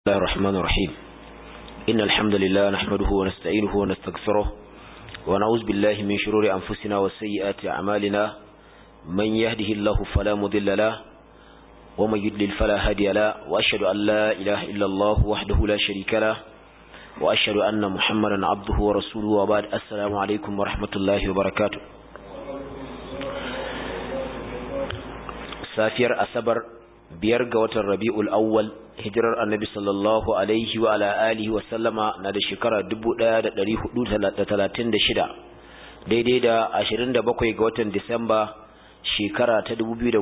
الله الرحمن الرحيم إن الحمد لله نحمده ونستعينه ونستغفره ونعوذ بالله من شرور أنفسنا وسيئات أعمالنا من يهده الله فلا مضل له ومن يدلل فلا هادي له وأشهد أن لا إله إلا الله وحده لا شريك له وأشهد أن محمدا عبده ورسوله وبعد السلام عليكم ورحمة الله وبركاته safiyar asabar biyar ga watan rabi'ul awwal hijirar annabi sallallahu alaihi wa ala alihi wa sallama na da shekara 1436 daidai da 27 ga watan disamba shekara ta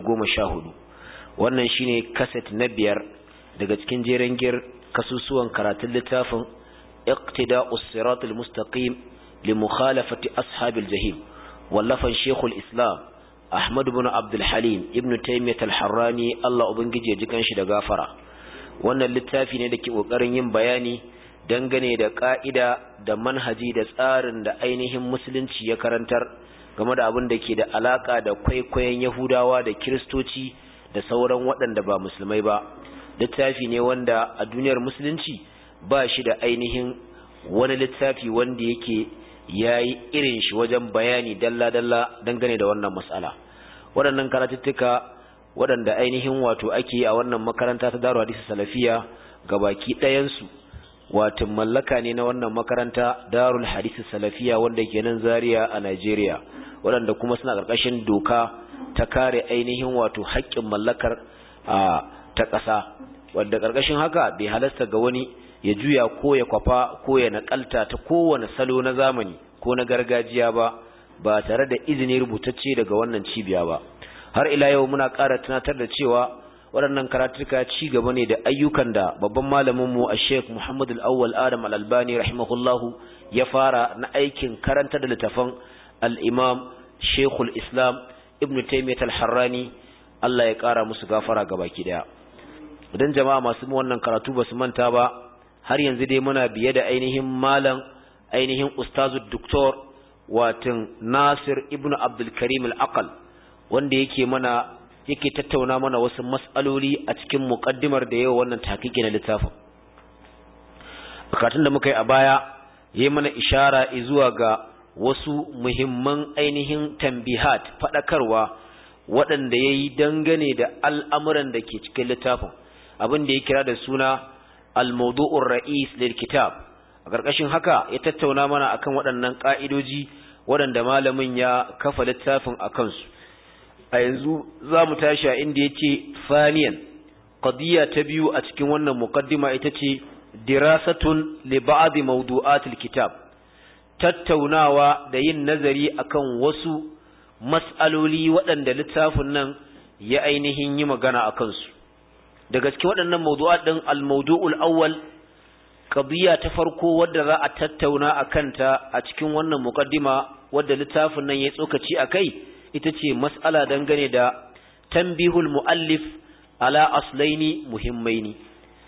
2014 wannan shine kaset na biyar daga cikin jeren gir kasusuwan karatun littafin iqtida'us siratul mustaqim li mukhalafati ashabil jahim wallafan shekul islam Ahmad bin Abdul Halim Ibn Taymiyyah Al-Harrani Allah ubangiji ya ji kanshi da gafara wannan littafi ne da ke kokarin yin bayani dangane da ka'ida da manhaji da tsarin da ainihin musulunci ya karantar game da abin da ke da alaka da kwaikwayon Yahudawa da Kiristoci da sauran waɗanda ba musulmai ba littafi ne wanda a duniyar musulunci ba shi da ainihin wani littafi wanda yake ya yi irin shi wajen bayani dalla-dalla dangane da wannan matsala waɗannan karatuttuka waɗanda ainihin wato ake a wannan makaranta ta daru hadisi salafiya ga baki ɗayansu wato mallaka ne na wannan makaranta darul hadisi salafiya wanda ke nan zaria a nigeria waɗanda kuma suna ƙarƙashin doka ta kare ainihin wato haƙƙin mallakar ta ƙasa wadda ƙarƙashin haka bai halasta ga wani ya juya ko ya kwafa ko ya nakalta ta kowane salo na zamani ko na gargajiya ba ba tare da izini rubutacce daga wannan cibiya ba har ila yau muna ƙara tunatar da cewa waɗannan karatuka ci gaba ne da ayyukan da babban malamin mu a Sheikh Muhammad Al-Awwal Adam Al-Albani rahimahullahu ya fara na aikin karanta da littafan al-Imam Sheikhul Islam Ibn Taymiyyah Al-Harrani Allah ya ƙara musu gafara gabaki daya idan jama'a masu wannan karatu ba su manta ba har yanzu dai muna biye da ainihin malam ainihin ustazu doktor watan Nasir ibn Abdul Karim al-Aqal wanda yake mana yake tattauna mana wasu mas'aloli a cikin muqaddimar da yau wannan tahqiqi na littafin bukatun da muka yi a baya yayi mana ishara zuwa ga wasu muhimman ainihin tambihat fadakarwa waɗanda yayi dangane da al'amuran da ke cikin littafin abin da ya kira da suna al-mawdu'ur ra'is lil kitab a ƙarƙashin haka ya tattauna mana akan waɗannan ƙa'idoji waɗanda malamin ya kafa littafin a kansu a yanzu za mu tashi a inda ya ce faniyan qadiyya ta biyu a cikin wannan muqaddima ita ce dirasatun li ba'd mawdu'atil kitab tattaunawa da yin nazari akan wasu mas'aloli waɗanda littafin nan ya ainihin yi magana a kansu da gaske waɗannan mawdu'at ɗin al-mawdu'ul awwal qadiya ta farko wadda za a tattauna a kanta a cikin wannan muqaddima wadda littafin nan ya tsokaci akai ita ce mas'ala dangane da tanbihul muallif ala aslaini muhimmaini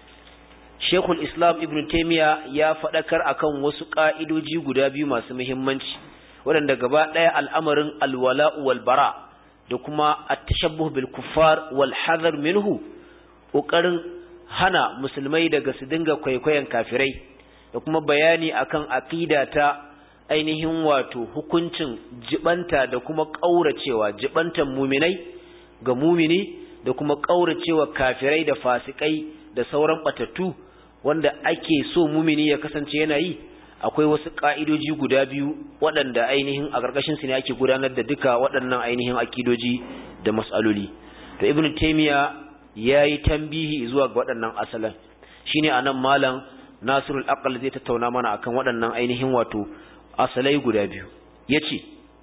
Sheikhul Islam Ibn Taymiyyah ya faɗakar akan wasu ƙa'idoji guda biyu masu muhimmanci waɗanda gaba ɗaya al'amarin alwala'u wal bara da kuma at-tashabbuh bil kuffar wal hadar minhu ƙoƙarin hana musulmai daga su dinga kwaikwayon kafirai da kuma bayani akan aqida ta ainihin wato hukuncin jibanta da kuma ƙauracewa jibantan muminai ga mumini da kuma ƙauracewa kafirai da fasikai da sauran batattu wanda ake so mumini ya kasance yana yi akwai wasu ka'idoji guda biyu waɗanda ainihin a ƙarƙashin su ne ake gudanar da duka waɗannan ainihin akidoji da mas'aloli to ibnu taymiya ya yi tambihi zuwa ga waɗannan asalan shi ne a nan malam nasirul aqal zai tattauna mana akan waɗannan ainihin wato asalai guda biyu ya ce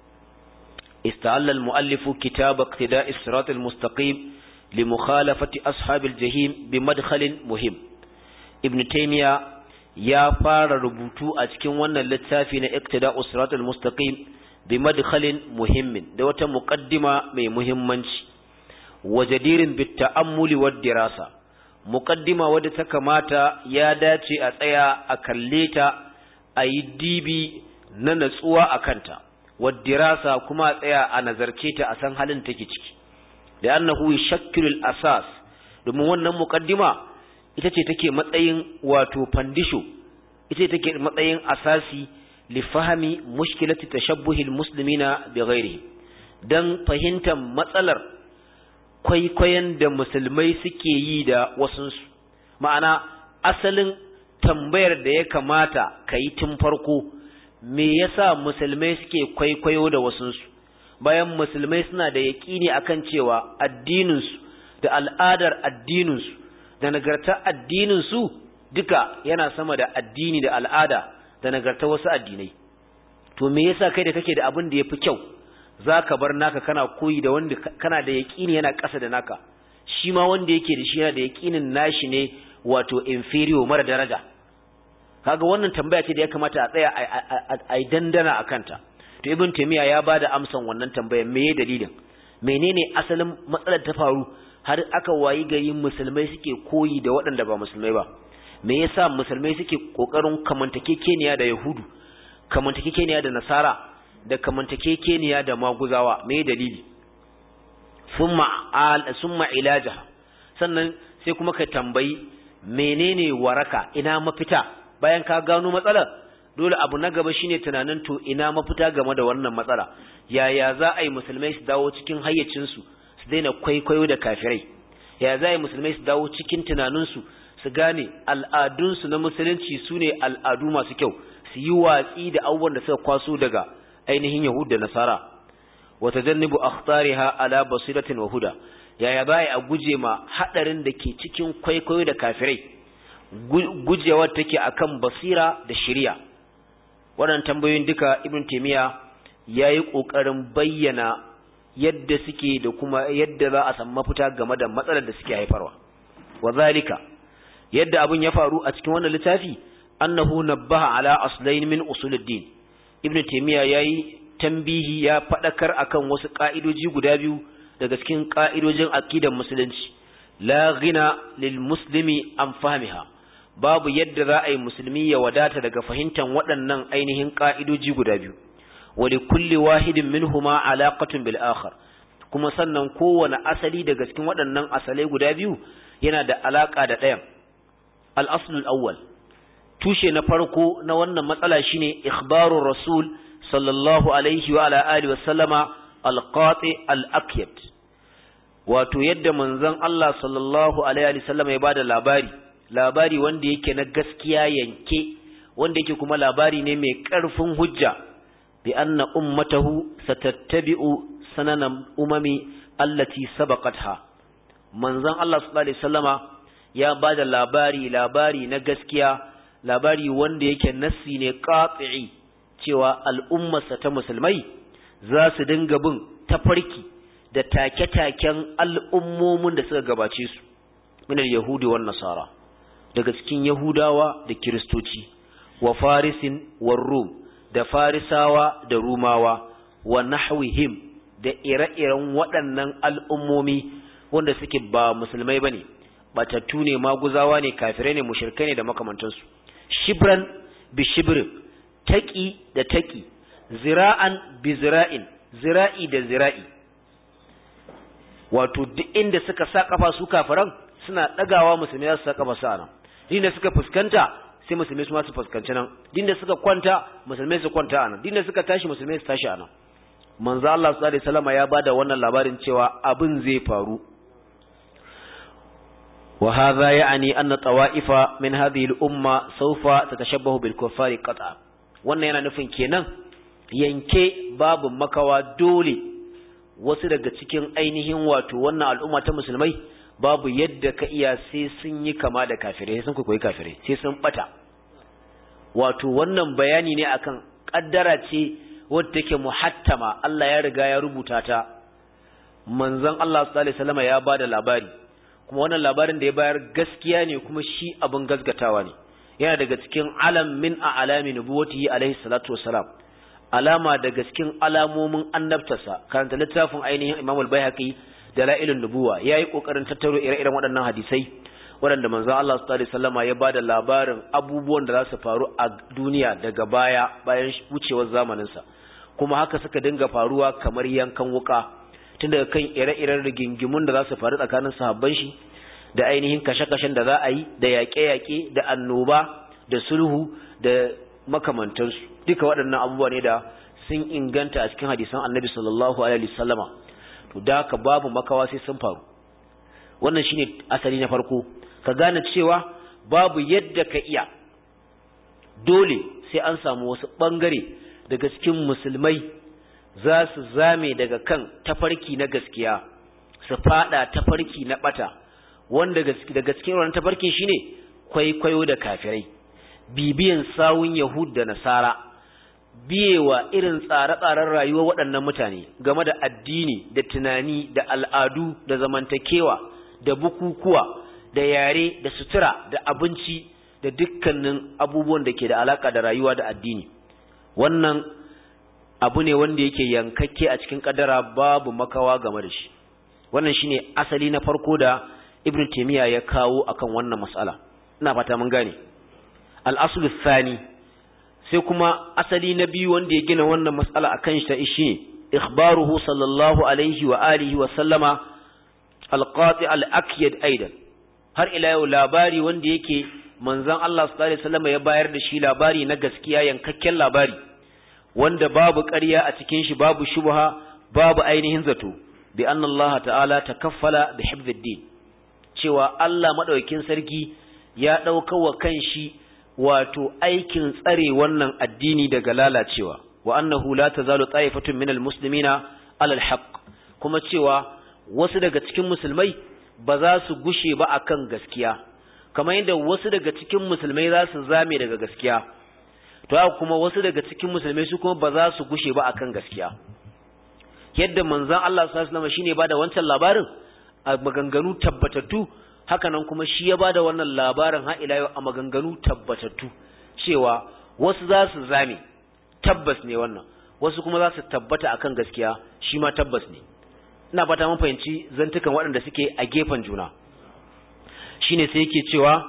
ista'alla al-mu'allifu kitab iqtida' as-sirat al-mustaqim li mukhalafati ashabil jahim bi madkhalin muhim ibn taymiya ya fara rubutu a cikin wannan littafi na iqtida' as-sirat al-mustaqim bi madkhalin muhimmin da wata muqaddima mai muhimmanci wajadirin bitta'ammuli wad dirasa muqaddima wadda ta kamata ya dace a tsaya a kalle ta a yi dibi na natsuwa a kanta wad dirasa kuma a tsaya a nazarce ta a san halin take ciki da annahu yashakkilu al-asas domin wannan muqaddima ita ce take matsayin wato fandisho ita ce take matsayin asasi li fahami mushkilati tashabbuhi almuslimina bi ghairihi dan fahimtar matsalar kwaikwayon da musulmai suke yi da wasunsu ma'ana asalin tambayar da ya kamata ka yi tun farko me yasa musulmai suke kwaikwayo da wasunsu bayan musulmai suna da yaƙini akan cewa addininsu da al'adar addininsu da nagartar addininsu duka yana sama da addini da al'ada da nagartar wasu addinai to me yasa kai da kake da abin da yafi kyau zaka bar naka kana koyi da wanda kana da yaƙini yana ƙasa da naka shi ma wanda yake da shi yana da yaƙinin nashi ne wato inferior mara daraja kaga wannan tambaya ce da ya kamata a tsaya a dandana a kanta to ibn taymiya ya bada amsan wannan tambayar me dalilin menene asalin matsalar ta faru har aka wayi gari musulmai suke koyi da waɗanda ba musulmai ba me yasa musulmai suke kokarin kamantakekeniya da yahudu kamantakekeniya da nasara da kamantakekeniya da maguzawa me dalili summa al summa ilaja sannan sai kuma ka tambayi menene waraka ina mafita bayan ka gano matsalar dole abu na gaba shine tunanin to ina mafita game da wannan matsala yaya za a yi musulmai su dawo cikin hayyacinsu su daina kwaikwayo da kafirai yaya za a yi musulmai su dawo cikin tunaninsu su gane al'adunsu na musulunci su ne al'adu masu kyau su yi watsi da abubuwan da suka kwaso daga ainihin yahud da nasara wata jannibu akhtariha ala basiratin wa huda yaya za a guje ma hadarin da ke cikin kwaikwayo da kafirai gujewar take akan basira da shari'a waɗannan tambayoyin duka ibn taymiya yayi kokarin bayyana yadda suke da kuma yadda za a samu mafita game da matsalar da suke haifarwa wazalika yadda abin ya faru a cikin wannan littafi annahu nabbaha ala aslain min usuluddin ibn taymiya yayi tambihi ya fadakar akan wasu ka'idoji guda biyu daga cikin ka'idojin aqidar musulunci la ghina lil muslimi an fahmiha babu yadda za a yi musulmi ya wadata daga fahimtar waɗannan ainihin ƙa'idoji guda biyu, wali kulli wahidin minhuma alaƙatun bil akhar kuma sannan kowane asali daga cikin waɗannan asalai guda biyu yana da alaƙa da ɗayan. Al'asulul awwal, tushe na farko na wannan matsala shine ikhbarun Rasul sallallahu alaihi wa ala alihi wa sallama alqati al-akyat wato yadda manzon Allah sallallahu alaihi wa sallama ya bada labari labari wanda yake na gaskiya yanke wanda yake kuma labari ne mai ƙarfin hujja bi anna ummatahu satattabi'u sananan umami allati sabaqatha manzon Allah sallallahu alaihi wasallama ya bada labari labari na gaskiya labari wanda yake nassi ne qati'i cewa al'ummarsa ta musulmai za su dinga bin tafarki da take-taken al'ummomin da suka gabace su min al-yahudi wan nasara daga cikin Yahudawa da Kiristoci, wa Farisin wa Rum, da Farisawa da Rumawa, wa Nahwihim da ire-iren waɗannan al'ummomi wanda suke ba musulmai ba ne, batattu ne maguzawa ne kafirai ne mushirkai ne da makamantansu. Shibran bi shibrin, taƙi da taƙi, zira'an bi zira'in, zira'i da zira'i. Wato, duk inda suka sa ƙafa su kafiran suna ɗagawa musulmai za su sa ƙafa sa nan. dinda suka fuskanta sai musulmai su ma su fuskanci nan dinda suka kwanta musulmai su kwanta anan dinda suka tashi musulmai su tashi anan manzo Allah sallallahu alaihi wasallam ya bada wannan labarin cewa abin zai faru wa hadha ya'ni anna tawa'ifa min hadhihi al-umma sawfa tatashabbahu bil kuffari qat'a wannan yana nufin kenan yanke babu makawa dole wasu daga cikin ainihin wato wannan al'umma ta musulmai babu yadda ka iya sai sun yi kama da kafirai sun kwaikwayi kafirai sai sun bata wato wannan bayani ne akan kaddara ce wadda take muhattama Allah ya riga ya rubuta ta manzon Allah sallallahu alaihi wasallam ya bada labari kuma wannan labarin da ya bayar gaskiya ne kuma shi abin gasgatawa ne yana daga cikin alam min a alami nubuwatihi alaihi salatu wassalam alama daga cikin alamomin annabtarsa karanta littafin ainihin Imam al-Baihaqi dalailun nubuwa yayi kokarin tattaro ire-iren waɗannan hadisai waɗanda manzo Allah sallallahu alaihi wasallama ya bada labarin abubuwan da za su faru a duniya daga baya bayan wucewar zamanin sa kuma haka suka dinga faruwa kamar yankan wuka tun daga kan ire-iren rigingimun da za su faru tsakanin sahabban shi da ainihin kashe-kashen da za a yi da yaƙe-yaƙe da annoba da sulhu da makamantansu duka waɗannan abubuwa ne da sun inganta a cikin hadisan annabi sallallahu alaihi wasallama to da ka babu makawa sai sun faru wannan shine asali na farko ka gane cewa babu yadda ka iya dole sai an samu wasu bangare daga cikin musulmai za su zame daga kan tafarki na gaskiya su fada tafarki na bata wanda daga cikin wannan tafarkin shine kwaikwayo da kafirai bibiyan sawun yahud da nasara biyewa irin tsare-tsaren rayuwar waɗannan mutane game da addini da tunani da al'adu da zamantakewa da bukukuwa da yare da sutura da abinci da dukkanin abubuwan da ke da alaka da rayuwa da addini wannan abu ne wanda yake yankakke a cikin kadara babu makawa game da shi wannan shine asali na farko da ibn taymiya ya kawo akan wannan mas'ala ina fata mun gane al-aslu thani sai kuma asali na biyu wanda ya gina wannan mas'ala akan shi ta ishi ikhbaruhu sallallahu alaihi wa alihi wa sallama al-qati al-akyad aidan har ila yau labari wanda yake manzon Allah sallallahu alaihi wasallam ya bayar da shi labari na gaskiya yankakken labari wanda babu ƙarya a cikin shi babu shubha babu ainihin zato bi anna Allah ta'ala takaffala bi hifdhiddin cewa Allah madaukakin sarki ya dauka wa kanshi wato aikin tsare wannan addini daga lalacewa wa annahu la tazalu ta'ifatun minal muslimina alal haqq kuma cewa wasu daga cikin musulmai ba za su gushe ba akan gaskiya kamar yadda wasu daga cikin musulmai za su zame daga gaskiya to haka kuma wasu daga cikin musulmai su kuma ba za su gushe ba akan gaskiya yadda manzon Allah sallallahu alaihi wasallam shine ba da wancan labarin a maganganu tabbatattu haka nan kuma shi ya ba da wannan labarin har ila yau a maganganu tabbatattu cewa wasu za su zame tabbas ne wannan wasu kuma za su tabbata akan gaskiya shi ma tabbas ne ina fata mun fahimci zantukan waɗanda suke a gefen juna shine sai yake cewa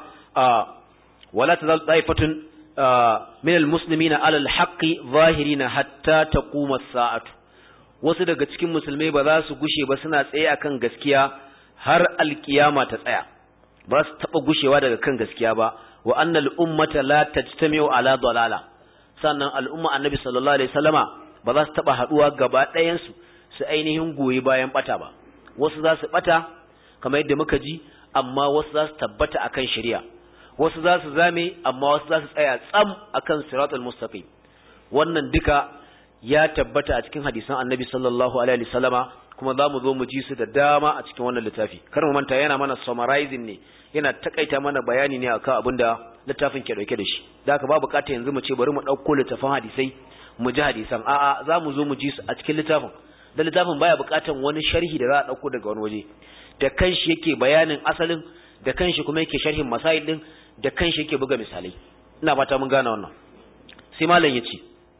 wala tazal taifatun min almuslimina ala alhaqi zahirina hatta taquma as-sa'atu wasu daga cikin musulmai ba za su gushe ba suna tsaye akan gaskiya har alkiyama ta tsaya ba su taba gushewa daga kan gaskiya ba wa annal ummata la tajtami'u ala dalala sannan al'umma annabi sallallahu alaihi wasallama ba za su taba haduwa gaba ɗayan su su ainihin goyi bayan bata ba wasu za su bata kamar yadda muka ji amma wasu za su tabbata akan shari'a wasu za su zame amma wasu za su tsaya tsam akan siratul mustaqim wannan duka ya tabbata a cikin hadisan annabi sallallahu alaihi wasallama kuma za mu zo mu ji su da dama a cikin wannan littafi kar mu manta yana mana summarizing ne yana takaita mana bayani ne akan abin da littafin ke dauke da shi da haka ba bukata yanzu mu ce bari mu dauko littafin hadisai mu ji hadisan a'a za mu zo mu ji su a cikin littafin da littafin baya bukatan wani sharhi da za a dauko daga wani waje da kanshi yake bayanin asalin da kanshi kuma yake sharhin masail din da kanshi yake buga misalai ina fata mun gane wannan sai malam yace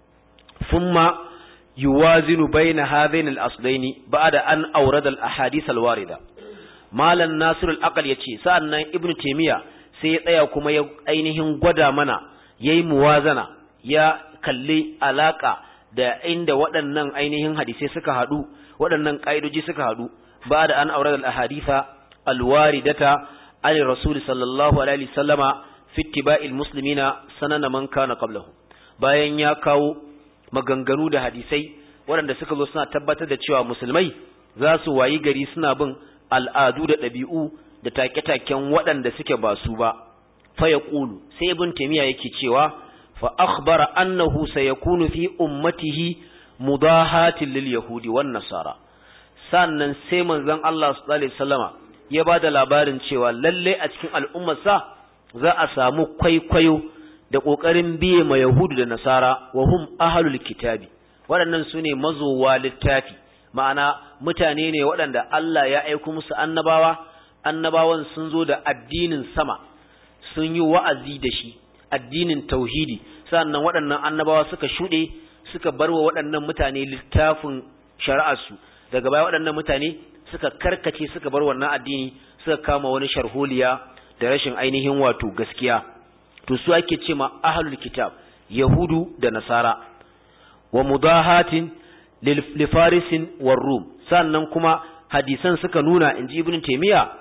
thumma yuwazinu baina hadhain al-aslaini ba'da an awrada al-ahadith al-warida malam nasir al-aqal yace sa'annan ibnu taymiya sai ya tsaya kuma ya ainihin gwada mana yayi muwazana ya kalli alaka da inda waɗannan ainihin hadisai suka haɗu waɗannan ƙa'idoji suka haɗu ba da an aure da ahaditha alwaridata ali rasul sallallahu alaihi sallama fi ittiba'il muslimina sanana man kana qablahu bayan ya kawo maganganu da hadisai waɗanda suka zo suna tabbatar da cewa musulmai za su wayi gari suna bin al'adu da ɗabi'u da take-taken waɗanda suke ba su ba fa yaqulu sai ibn taymiya yake cewa fa akhbara annahu sayakunu fi ummatihi mudahatin lil yahudi wan nasara sannan sai manzon Allah sallallahu alaihi wasallama ya bada labarin cewa lalle a cikin al'ummarsa za a samu kwaikwayo da kokarin biye ma yahudu da nasara wa hum ahlul kitabi waɗannan sune mazowa littafi ma'ana mutane ne waɗanda Allah ya aika musu annabawa annabawan sun zo da addinin sama sun yi wa'azi da shi addinin tauhidi sannan waɗannan annabawa suka shuɗe suka bar wa waɗannan mutane littafin shari'arsu daga baya waɗannan mutane suka karkace suka bar wannan addini suka kama wani sharholiya da rashin ainihin wato gaskiya to su ake ce ma ahlul kitab yahudu da nasara wa mudahatin lil farisin war rum sannan kuma hadisan suka nuna inji ibn taymiya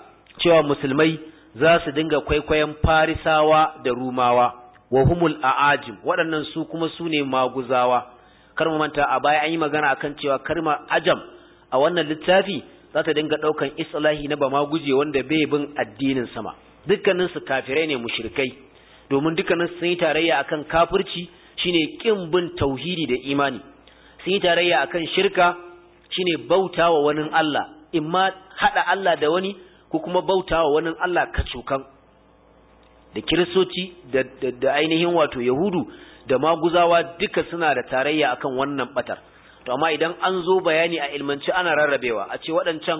cewa musulmai za su dinga kwaikwayon farisawa da rumawa wa humul a'ajim waɗannan su kuma su ne maguzawa kar mu manta a baya an yi magana akan cewa karma ajam a wannan littafi za ta dinga ɗaukan islahi na ba maguje wanda bai bin addinin sama dukkanin su kafirai ne mushrikai domin dukkanin sun yi tarayya akan kafirci shine kin bin tauhidi da imani sun yi tarayya akan shirka shine bautawa wani Allah imma hada Allah da wani ko kuma bautawa wani Allah kacokan da kiristoci da, da, da ainihin wato yahudu da maguzawa duka suna da tarayya akan wannan batar to amma idan an zo bayani a ilmanci ana rarrabewa a ce waɗancan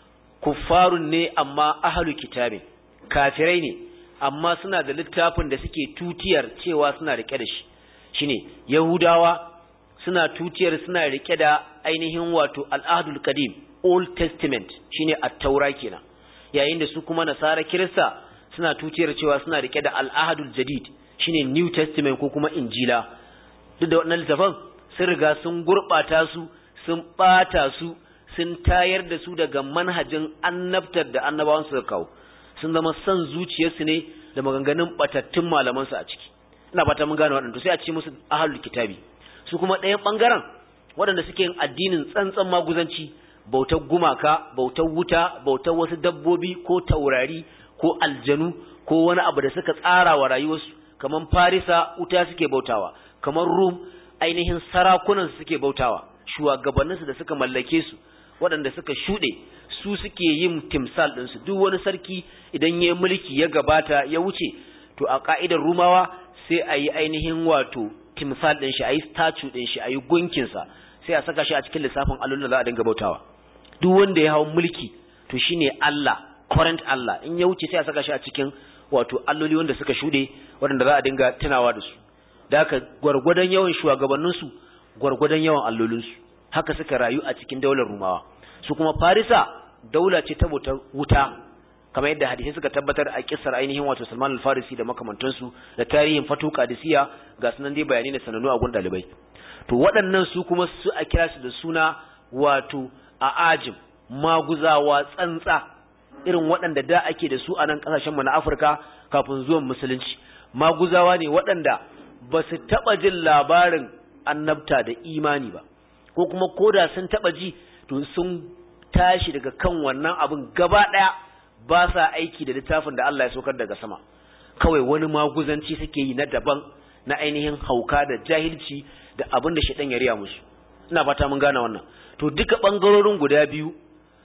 kuffarun ne amma ahalu kitabin kafirai ne amma suna da littafin da suke tutiyar cewa suna rike da shi shine yahudawa suna tutiyar suna rike da ainihin wato al'adul qadim old testament shine at-taura kenan yayin da su kuma nasara kirista suna tutiyar cewa suna rike da al'adul jadid shine new testament ko kuma injila duk da wannan littafan sun riga sun gurbata su sun bata su sun tayar da su daga manhajin annabtar da annabawan su kawo sun zama son zuciyarsu ne da maganganun batattun malaman su a ciki ina fata mun gane waɗanda sai a ce musu ahlul kitabi su kuma ɗayan ɓangaren waɗanda suke yin addinin tsantsan maguzanci bautar gumaka bautar wuta bautar wasu dabbobi ko taurari ko aljanu ko wani abu da suka tsara wa rayuwarsu kamar farisa wuta suke bautawa kamar rum ainihin sarakunan suke bautawa shugabanninsu da suka mallake su waɗanda suka shuɗe su suke yin timsal ɗinsu duk wani sarki idan ya mulki ya gabata ya wuce to a ka'idar rumawa sai a yi ainihin wato timsal ɗin shi a yi statue ɗin shi a yi gunkinsa sai a saka shi a cikin lissafin allolin da za a dinga bautawa duk wanda ya hau mulki to shine Allah current Allah in ya wuce sai a saka shi a cikin wato alloli wanda suka shuɗe waɗanda za a dinga tunawa da su da haka gwargwadon yawan shugabanninsu gwargwadon yawan allolinsu haka suka rayu a cikin daular rumawa su kuma farisa daula ce ta wuta kamar yadda hadisi suka tabbatar a kissar ainihin wato Salman al-Farisi da makamantansu da tarihin Fatu Qadisiyya ga sunan dai bayani da sanannu a gun dalibai to waɗannan su kuma su a kira su da suna wato a ajim maguzawa tsantsa irin waɗanda da ake da su a nan ƙasashen mu na Afirka kafin zuwan musulunci maguzawa ne waɗanda ba su taɓa jin labarin annabta da imani ba ko kuma koda sun taɓa ji to sun tashi daga kan wannan abin gaba ɗaya ba sa aiki da littafin da Allah ya saukar daga sama kawai wani maguzanci suke yi na daban na ainihin hauka da jahilci da abin da shaɗan ya riya musu ina fata mun gane wannan to duka ɓangarorin guda biyu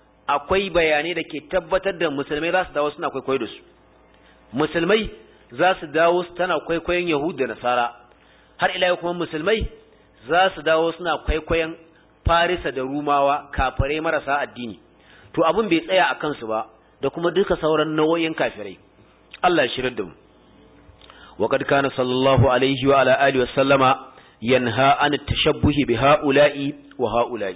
akwai bayanai da ke tabbatar da musulmai za su dawo suna kwaikwayo da su musulmai za su dawo tana kwaikwayon yahudu da nasara har ila kuma musulmai za su dawo suna kwaikwayon farisa da rumawa kafare marasa addini to abin bai tsaya a kansu ba da kuma duka sauran nau'o'in kafirai Allah ya shirar da mu وقد كان صلى الله عليه وعلى آله وسلم ينهى عن التشبه بهؤلاء وهؤلاء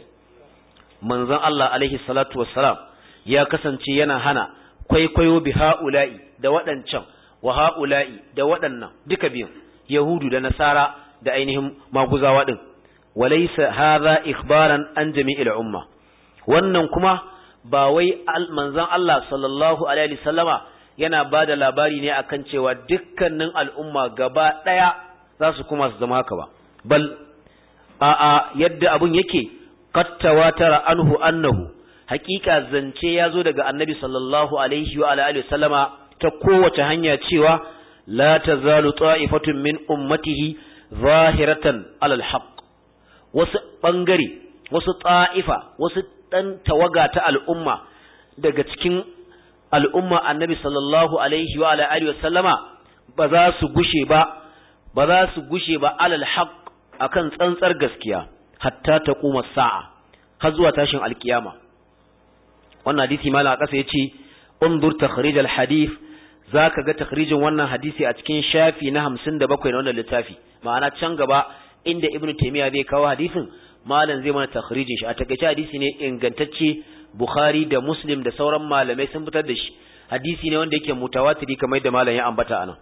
منزل الله عليه الصلاة والسلام يا كسنتي yana hana kwaikwayo bi ha'ula'i da waɗancan wa ha'ula'i da waɗannan duka biyun yahudu da nasara da ainihin maguzawa din walaysa hadha ikhbaran an jami'il umma wannan kuma ba wai manzon Allah sallallahu alaihi wasallama yana ba da labari ne akan cewa dukkanin al'umma gaba ɗaya za su kuma su zama haka ba, bal, a'a yadda abin yake, kattawa tara anhu annahu, hakika zance ya zo daga annabi sallallahu alaihi wa alihi sallama ta kowace hanya cewa, la ta zalu ta'ifatun min ummatihi zahiratan alal haq wasu ɓangare, wasu ta'ifa, wasu ɗan tawaga ta al'umma daga cikin al'umma annabi sallallahu alaihi wa alihi wa sallama ba za su gushe ba ba za su gushe ba alal haq akan tsantsar gaskiya hatta ta kuma sa'a har zuwa tashin alkiyama wannan hadisi malam kasa yace undur takhrij al hadith zaka ga takhrijin wannan hadisi a cikin shafi na 57 na wannan littafi ma'ana can gaba inda ibnu taymiya zai kawo hadisin malam zai mana takhrijin shi a takeice hadisi ne ingantacce Bukhari da Muslim da sauran malamai sun fitar da shi hadisi ne wanda yake mutawatiri kamar da malam ya ambata anan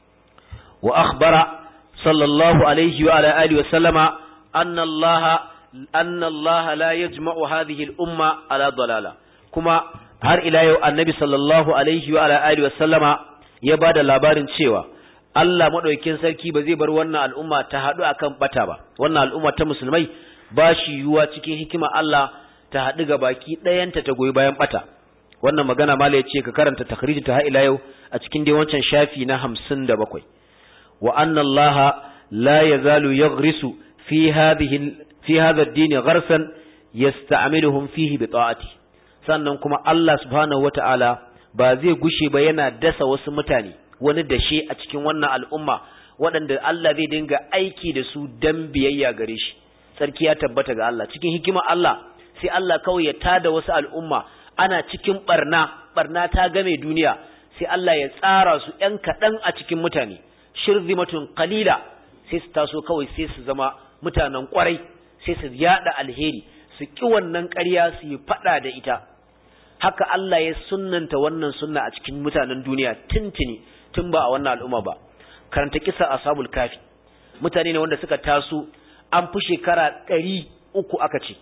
wa akhbara sallallahu alaihi wa ala alihi wa sallama anna Allah anna Allah la yajma'u hadhihi al-umma ala dalala kuma har ila yau annabi sallallahu alaihi wa ala alihi wasallama ya bada labarin cewa Allah madaukakin sarki ba zai bar wannan al'umma ta hadu akan bata ba wannan al'umma ta musulmai ba shi yuwa cikin hikima Allah ta hadu ga baki ɗayanta ta goyi bayan bata wannan magana mala ya ce ka karanta takhrijin ta har ila yau a cikin dai wancan shafi na 57 wa anna Allah la yazalu yaghrisu fi hadhihi fi hadha ad-din gharsan yasta'miluhum fihi bi ta'ati sannan kuma Allah subhanahu wata'ala ba zai gushe ba yana dasa wasu mutane wani dashe a cikin wannan al'umma waɗanda Allah zai dinga aiki da su dan biyayya gare shi sarki ya tabbata ga Allah cikin hikima Allah sai Allah kawai ya tada wasu al'umma ana cikin barna barna ta game duniya sai Allah ya tsara su ‘yan kaɗan a cikin mutane shirzimatun qalila sai su taso kawai sai su zama mutanen kwarai sai su yada alheri su ki wannan ƙarya su yi faɗa da ita haka Allah ya sunnanta wannan sunna a cikin mutanen duniya tuntuni tun ba a wannan al'umma ba karanta kisa ashabul kafi mutane ne wanda suka taso an fi shekara ɗari uku aka ce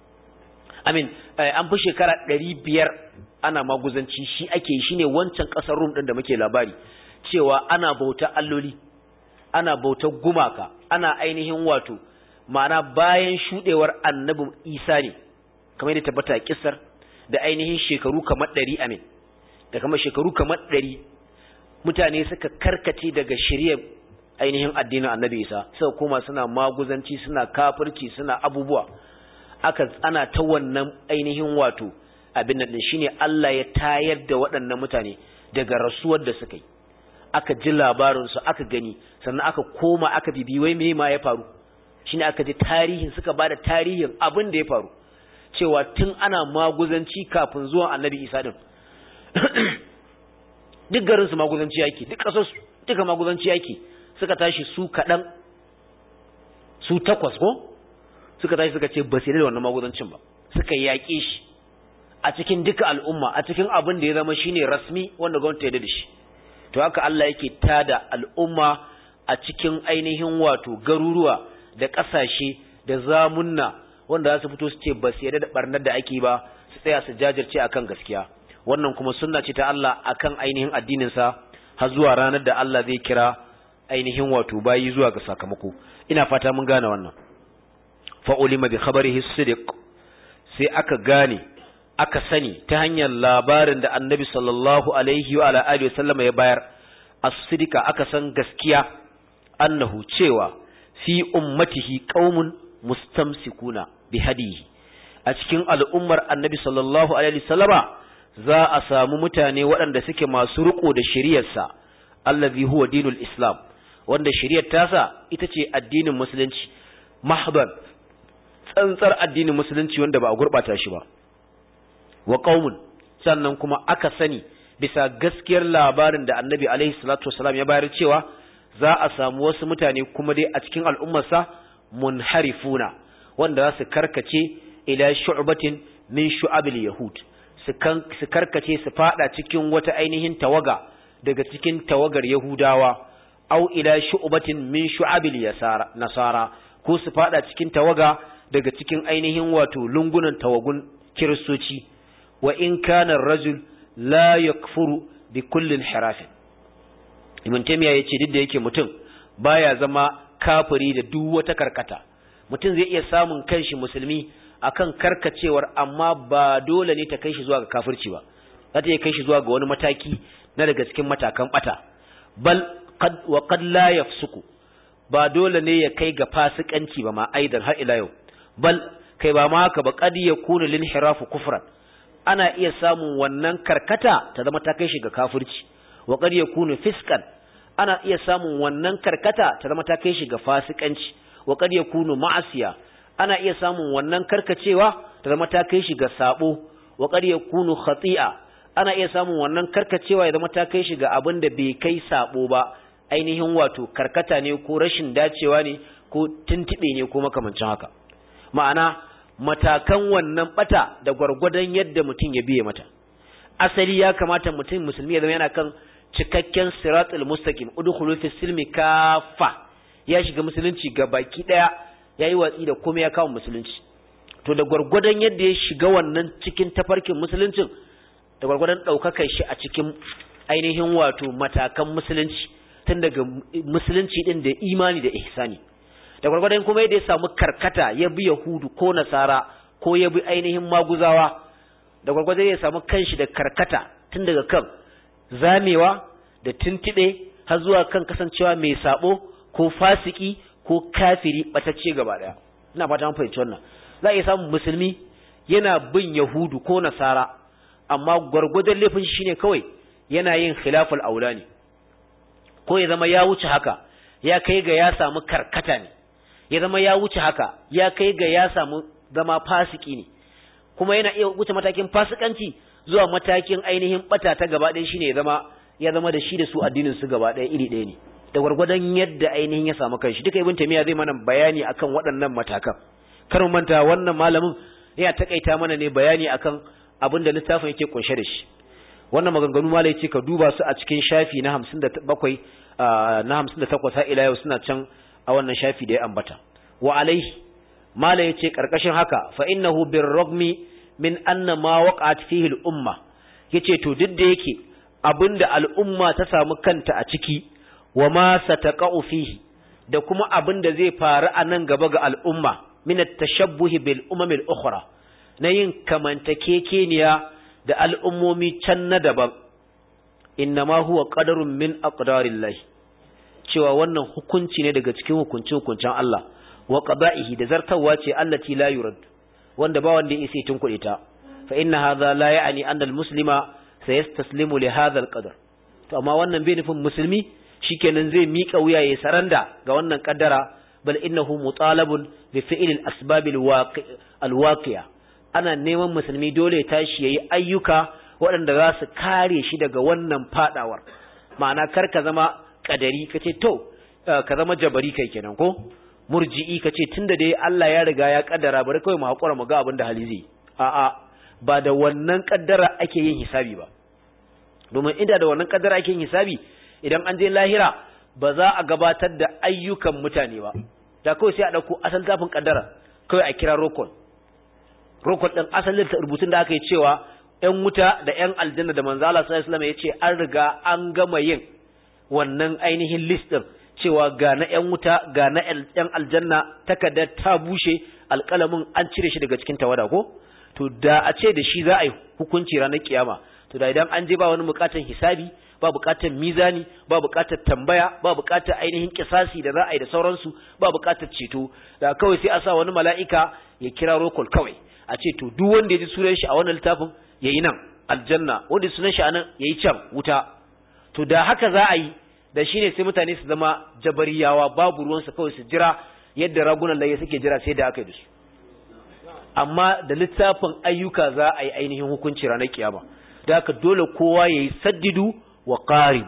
amin an fi shekara ɗari biyar ana maguzanci shi ake yi shine wancan ƙasar rum ɗin da muke labari cewa ana bauta alloli ana bautar gumaka ana ainihin wato ma'ana bayan shuɗewar annabin isa ne kamar yadda tabbata kisar da ainihin shekaru kamar ɗari amin da kamar shekaru kamar ɗari mutane suka karkace daga shirya ainihin addinin annabi isa suka koma suna maguzanci suna kafirci suna abubuwa aka ana ta wannan ainihin wato abin nan shine Allah ya tayar da waɗannan mutane daga rasuwar da suka yi aka ji labarinsu aka gani sannan aka koma aka bibi wai me ma ya faru shine aka ji tarihin suka bada tarihin abin da ya faru cewa tun ana maguzanci kafin zuwan annabi isa din duk garin su maguzanci yake duk kasar su duka maguzanci yake suka tashi su kaɗan su takwas ko suka tashi suka ce ba su da wannan magudancin ba suka yaƙe shi a cikin duka al'umma a cikin abin da ya zama shine rasmi wanda gwamnati ya da shi to haka Allah yake tada al'umma a cikin ainihin wato garuruwa da ƙasashe da zamunna wanda za su fito su ce ba su yarda da barnar da ake ba su tsaya su jajirce akan gaskiya wannan kuma sunna ce ta Allah akan ainihin addinin sa har zuwa ranar da Allah zai kira ainihin wato bayi zuwa ga sakamako ina fata mun gane wannan fa ulima bi khabarihi sidiq sai aka gane aka sani ta hanyar labarin da annabi sallallahu alaihi wa alihi wasallama ya bayar as-sidika aka san gaskiya annahu cewa fi ummatihi qaumun mustamsikuna bi hadihi a cikin al'ummar annabi sallallahu alaihi wasallama za a samu mutane waɗanda suke masu riko da shari'arsa allazi huwa dinul islam wanda shari'ar tasa ita ce addinin musulunci mahdan tsantsar addinin musulunci wanda ba a gurbata shi ba wa qaumun sannan kuma aka sani bisa gaskiyar labarin da annabi alaihi salatu wasalam ya bayar cewa za a samu wasu mutane kuma dai a cikin al'ummarsa munharifuna wanda za su karkace ila shu'batin min shu'abil yahud su karkace su fada cikin wata ainihin tawaga daga cikin tawagar yahudawa au ila shu'batin min shu'abil nasara ko su fada cikin tawaga daga cikin ainihin wato lungunan tawagun kiristoci wa in kana rajul la yakfuru bi kullin harafin ibn taymiya yace duk da yake mutum baya zama kafiri da duk wata karkata mutum zai iya samun kanshi musulmi akan karkacewar amma ba dole ne ta kai shi zuwa ga kafirci ba za ta iya kai shi zuwa ga wani mataki na daga cikin matakan bata bal qad wa qad la yafsuku ba dole ne ya kai ga fasikanci ba ma aidan har ila yau bal kai ba ma haka ba qad yakunu lin hirafu kufran ana iya samun wannan karkata ta zama ta kai shi ga kafirci wa qad yakunu fiskan ana iya samun wannan karkata ta zama ta kai shi ga fasikanci wa qad yakunu ma'asiya ana iya samun wannan karkacewa ta zama ta kai shi ga sabo wa qad yakunu khati'a ana iya samun wannan karkacewa ya zama ta kai shi ga abin da bai kai sabo ba ainihin wato karkata ne ko rashin dacewa ne ko tuntube ne ko makamancin haka ma'ana matakan wannan bata da gwargwadon yadda mutum ya biye mata asali ya kamata mutum musulmi ya zama yana kan cikakken siratul mustaqim udkhulu fi silmi kafa ya shiga musulunci ga baki daya yayi watsi da komai ya kawo musulunci to da gwargwadon yadda ya shiga wannan cikin tafarkin musuluncin da gwargwadon ɗaukakar shi a cikin ainihin wato matakan musulunci tun daga musulunci ɗin da imani da ihsani da gwargwadon kuma yadda ya samu karkata ya bi yahudu ko nasara ko ya bi ainihin maguzawa da gwargwadon ya samu kanshi da karkata tun daga kan zamewa da tuntuɓe har zuwa kan kasancewa mai sabo ko fasiki ko kafiri batacce gaba daya ina fata mun fahimci wannan za a iya samun musulmi yana bin yahudu ko nasara amma gwargwadon laifin shi ne kawai yana yin khilaful aula ne ko ya zama ya wuce haka ya kai ga ya samu karkata ne ya zama ya wuce haka ya kai ga ya samu zama fasiki ne kuma yana iya wuce matakin fasikanci zuwa matakin ainihin bata ta gaba ɗaya shine ya zama ya zama da shi da su addinin su gaba ɗaya iri ɗaya ne da gwargwadon yadda ainihin ya samu kanshi duka ibn tamiya zai mana bayani akan waɗannan matakan kar mu manta wannan malamin yana takaita mana ne bayani akan abin da littafin yake kunshe da shi wannan maganganu malai yace ka duba su a cikin shafi na 57 na 58 har ila yau suna can a wannan shafi da ya ambata wa alaihi malai yace karkashin haka fa innahu birragmi min anna ma waqa'at fihi al-umma yace to duk da yake abinda al'umma ta samu kanta a ciki wa ma sataqa'u fihi da kuma abinda zai faru a nan gaba ga al'umma min at-tashabbuh bil umam al-ukhra na yin kamantakekeniya da al'ummomi can na daban innama huwa qadarun min aqdarillahi cewa wannan hukunci ne daga cikin hukuncin hukuncin Allah wa qada'ihi da zartawa ce allati la yurad wanda ba wanda yake tun kuɗe ta fa inna hadha la ya'ni anna al-muslima sayastaslimu li hadha al-qadar to amma wannan bai nufin musulmi shikenan zai mika wuya ya saranda ga wannan kaddara bal innahu mutalabun bi fi'l al-asbab al-waqi'a ana neman musulmi dole ya tashi yayi ayyuka waɗanda za su kare shi daga wannan fadawar ma'ana kar ka zama kadari kace to ka zama jabari kai kenan ko murji'i kace tunda dai Allah ya riga ya kaddara bari kawai mu hakura mu ga abin da hali zai a'a ba da wannan kaddara ake yin hisabi ba domin inda da wannan kaddara ake yin hisabi idan an je lahira ba za a gabatar da ayyukan mutane ba da kawai sai a dauko asal tafin kaddara kawai a kira rokon rokon din asalin ta rubutun da aka yi cewa ƴan wuta da ƴan aljanna da manzo Allah sallallahu alaihi wasallam ya ce an riga an gama yin wannan ainihin list din cewa ga na ƴan wuta ga na ƴan aljanna takardar ta bushe alƙalamin an cire shi daga cikin tawada ko to da a ce da shi za a yi hukunci ranar kiyama to da idan an je ba wani bukatan hisabi ba bukatan mizani ba bukatar tambaya ba bukatar ainihin kisasi da za a yi da sauransu ba bukatar ceto da kawai sai a sa wani mala'ika ya kira rokol kawai a ce to duk wanda ya ji sunan shi a wannan littafin yayi nan aljanna wanda sunan shi a nan yayi can wuta to da haka za a yi da shine sai mutane su zama jabariyawa babu ruwansu kawai su jira yadda ragunan laye suke jira sai da aka yi da su amma da littafin ayyuka za a yi ainihin hukunci ranar kiyama da haka dole kowa ya yi saddidu wa ƙaribu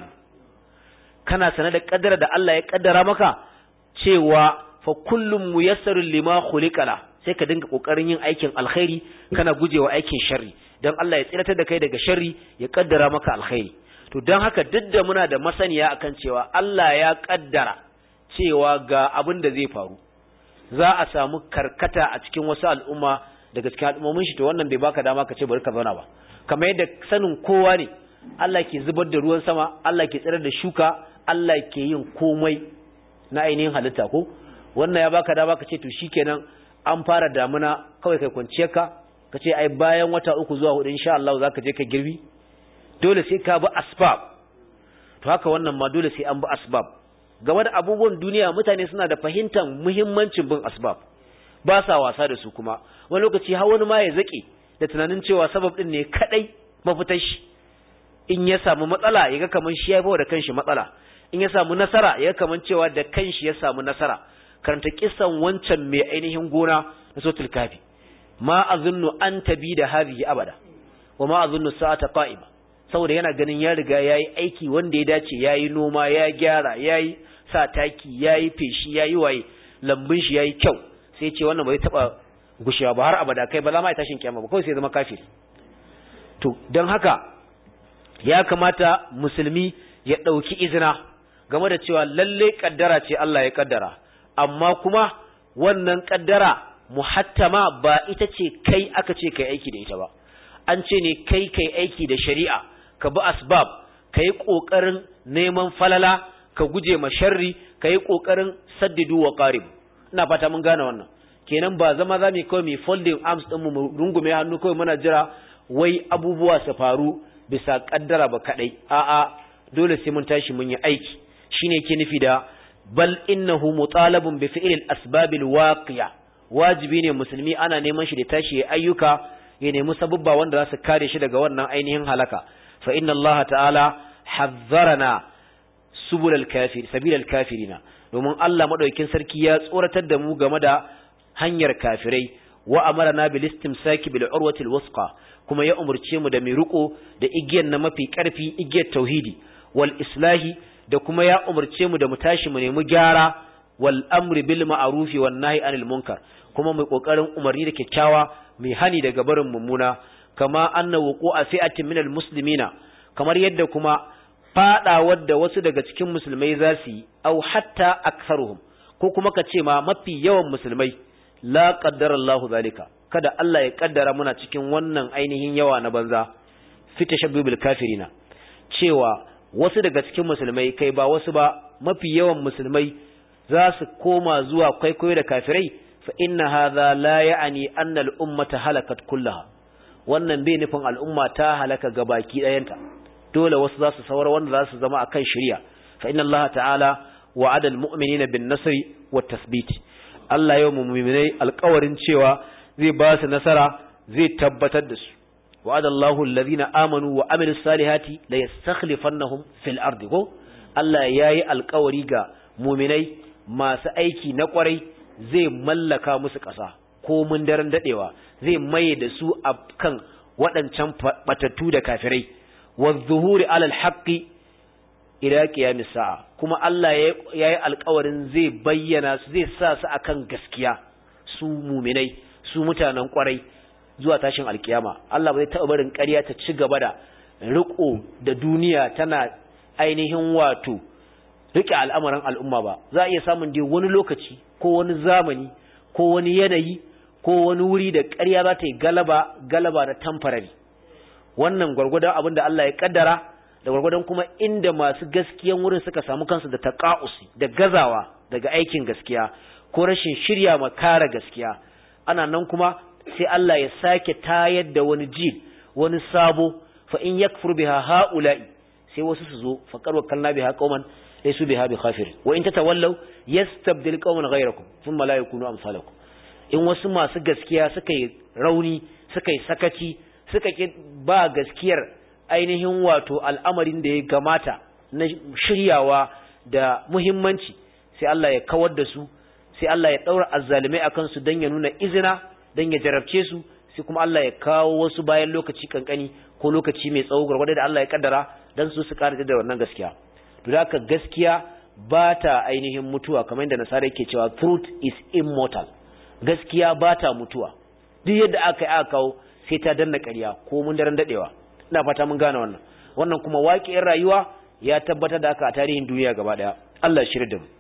kana sanar da ƙaddara da Allah ya ƙaddara maka cewa fa kullum muyassarun lima khuliqala sai ka dinga kokarin yin aikin alkhairi kana gujewa aikin sharri dan Allah ya tsiratar da kai daga sharri ya ƙaddara maka alkhairi to dan haka duk da muna da masaniya akan cewa Allah ya ƙaddara cewa ga abin da zai faru za a samu karkata a cikin wasu al'umma daga cikin al'ummomin shi to wannan bai baka dama ka ce bari ka zauna ba kamar yadda sanin kowa ne Allah ke zubar da ruwan sama Allah ke tsirar da shuka Allah ke yin komai na ainihin halitta ko wannan ya baka dama ka ce to shikenan an fara damuna kawai kai kwanciyar ka ka ce ai bayan wata uku zuwa hudu insha Allah zaka je ka girbi dole sai ka bi asbab to haka wannan ma dole sai an bi asbab game da abubuwan duniya mutane suna da fahimtar muhimmancin bin asbab ba sa wasa da su kuma wani lokaci har wani ma ya zake da tunanin cewa sabab din ne kadai mafitar shi in ya samu matsala ya ga kaman shi ya bawa da kanshi matsala in ya samu nasara ya ga kaman cewa da kanshi ya samu nasara karanta kissan wancan mai ainihin gona na sotul kafi ma azunnu an tabi da hadhihi abada wa ma azunnu sa'ata qa'ima saboda yana ganin ya riga yayi aiki wanda ya dace yayi noma ya gyara yayi sa taki yayi feshi yayi waye lambun shi yayi kyau sai ce wannan bai taba gushewa ba har abada kai ba za ma ya tashin kiyama ba kawai sai zama kafiri to don haka ya kamata musulmi ya ɗauki izina game da cewa lalle kaddara ce Allah ya kaddara amma kuma wannan kaddara muhattama ba ita ce kai aka ce kai aiki da ita ba an ce ne kai kai aiki da shari'a ka bi asbab kai kokarin neman falala ka guje ma sharri kai kokarin saddidu wa qarib ina fata mun gane wannan kenan ba zama za mu kawai mu folding arms din mu rungume hannu kawai muna jira wai abubuwa su faru bisa kaddara ba kadai a'a dole sai mun tashi mun yi aiki shine yake nufi da bal innahu mutalabun bi fi'l al-asbab al-waqi'a wajibi ne musulmi ana neman shi da tashi ya ayyuka ya nemi sabubba wanda za su kare shi daga wannan ainihin halaka fa inna Allah ta'ala hazzarana subul al-kafir sabil al-kafirina domin Allah madaukakin sarki ya tsoratar da mu game da hanyar kafirai wa amarna bil istimsaki bil urwati al-wusqa kuma ya umurce mu da mai riko da igiyar na mafi karfi igiyar tauhidi wal islahi da kuma ya umurce mu da mu tashi mu nemi gyara wal amri bil ma'rufi wan nahi anil munkar kuma mai kokarin umarni da kyakkyawa mai hani daga barin mummuna kama anna wuqu'a fi'atin minal muslimina kamar yadda kuma fada wadda wasu daga cikin musulmai za su yi au hatta aktharuhum ko kuma ka ce ma mafi yawan musulmai la qaddara Allah zalika kada Allah ya kaddara muna cikin wannan ainihin yawa na banza fi tashabbubil kafirina cewa wasu daga cikin musulmai kai ba wasu ba mafi yawan musulmai za su koma zuwa kwaikwayo da kafirai fa inna hadha la ya'ni anna al-ummata halakat kullaha wannan bai nufin al'umma ta halaka gabaki ɗayanta dole wasu za su saura wanda za su zama akan shari'a fa inna Allah ta'ala wa'ada al-mu'minina bin nasri wat tasbit Allah yau mu'minai alƙawarin cewa zai ba su nasara zai tabbatar da su wa'ada Allahu alladhina amanu wa amilus salihati la yastakhlifannahum fil ardi ko Allah yayi alƙawari ga mu'minai masu aiki na kwarai zai mallaka musu ƙasa ko mun daren dadewa zai maye da su a kan waɗancan batattu da kafirai wa zuhuri alal haqqi ila qiyamis sa'a kuma Allah ya yi alƙawarin zai bayyana su zai sa su akan gaskiya su muminai su mutanen kwarai zuwa tashin alkiyama Allah bai taɓa barin ƙarya ta ci gaba da riko da duniya tana ainihin wato rike al'amuran al'umma ba za a iya samun dai wani lokaci ko wani zamani ko wani yanayi ko wani wuri da ƙarya za ta yi galaba galaba na temporary wannan gwargwadon abin da Allah ya kaddara da gwargwadon kuma inda masu gaskiyan wurin suka samu kansu da taqa'usi da gazawa daga aikin gaskiya ko rashin shirya ma kare gaskiya ana nan kuma sai Allah ya sake tayar da wani jil wani sabo fa in yakfur biha haula'i sai wasu su zo fa qarwa kalna biha qauman laysu biha bi khafir wa in tatawallaw yastabdil qauman ghayrakum thumma la yakunu amsalakum in wasu masu gaskiya suka yi rauni suka yi sakaci suka ki ba gaskiyar ainihin wato al'amarin da ya gamata na shiryawa da muhimmanci sai Allah ya kawar da su sai Allah ya daura azzalimai akan su dan ya nuna izina dan ya jarabce su sai kuma Allah ya kawo wasu bayan lokaci kankani ko lokaci mai tsawo gurgurda da Allah ya kaddara dan su su karanta da wannan gaskiya to haka gaskiya ba ta ainihin mutuwa kamar yadda nasara yake cewa truth is immortal gaskiya ba ta mutuwa duk yadda aka yi aka kawo sai ta danna ƙarya ko mun daren dadewa ina fata mun gane wannan wannan kuma waƙiyar rayuwa ya tabbatar da haka a tarihin duniya gaba daya Allah ya shirya da mu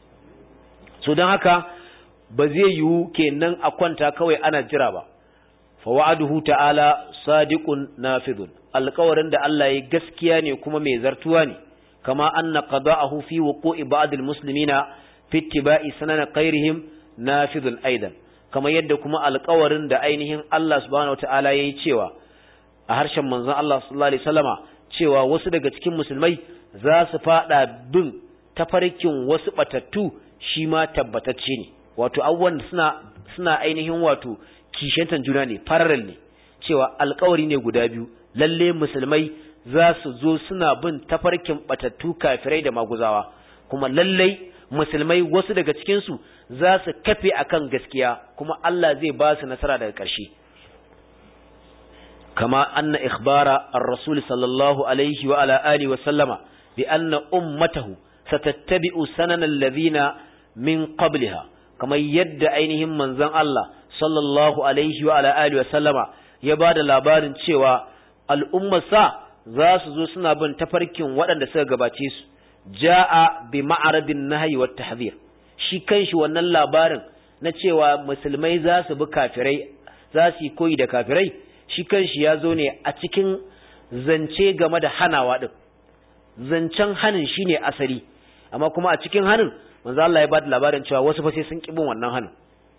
so don haka ba zai yiwu kenan a kwanta kawai ana jira ba fa wa'aduhu ta'ala sadiqun nafidun alƙawarin da Allah ya gaskiya ne kuma mai zartuwa ne kama anna qada'ahu fi wuqu'i ba'd almuslimina fi ittiba'i sanan qairihim nafidun aidan kamar yadda kuma alƙawarin da ainihin Allah subhanahu wata'ala yayi cewa a harshen manzon Allah sallallahu alaihi wasallama cewa wasu daga cikin musulmai za su fada bin tafarkin wasu batattu shi ma tabbatacce ne wato abubuwan suna suna ainihin wato kishantan juna ne parallel ne cewa alkawari ne guda biyu lalle musulmai za su zo suna bin tafarkin batattu kafirai da maguzawa kuma lallai musulmai wasu daga cikinsu za su kafe akan gaskiya kuma Allah zai ba su nasara daga ƙarshe kama anna ikhbara ar-rasul sallallahu alaihi wa ala alihi wa sallama bi anna ummatahu satattabi'u sanana alladhina min qabliha kamar yadda ainihin manzon Allah sallallahu alaihi wa ala alihi wa sallama ya bada labarin cewa al'ummarsa za su zo suna bin tafarkin waɗanda suka gabace su ja'a bi ma'aradin nahyi wat tahdhir shi kanshi wannan labarin na cewa musulmai za su bi kafirai za su yi koyi da kafirai shi kanshi ya zo ne a cikin zance game da hanawa din zancen hanin shine asali amma kuma a cikin hanin manzo Allah ya bada labarin cewa wasu fa sai sun kibin wannan hanin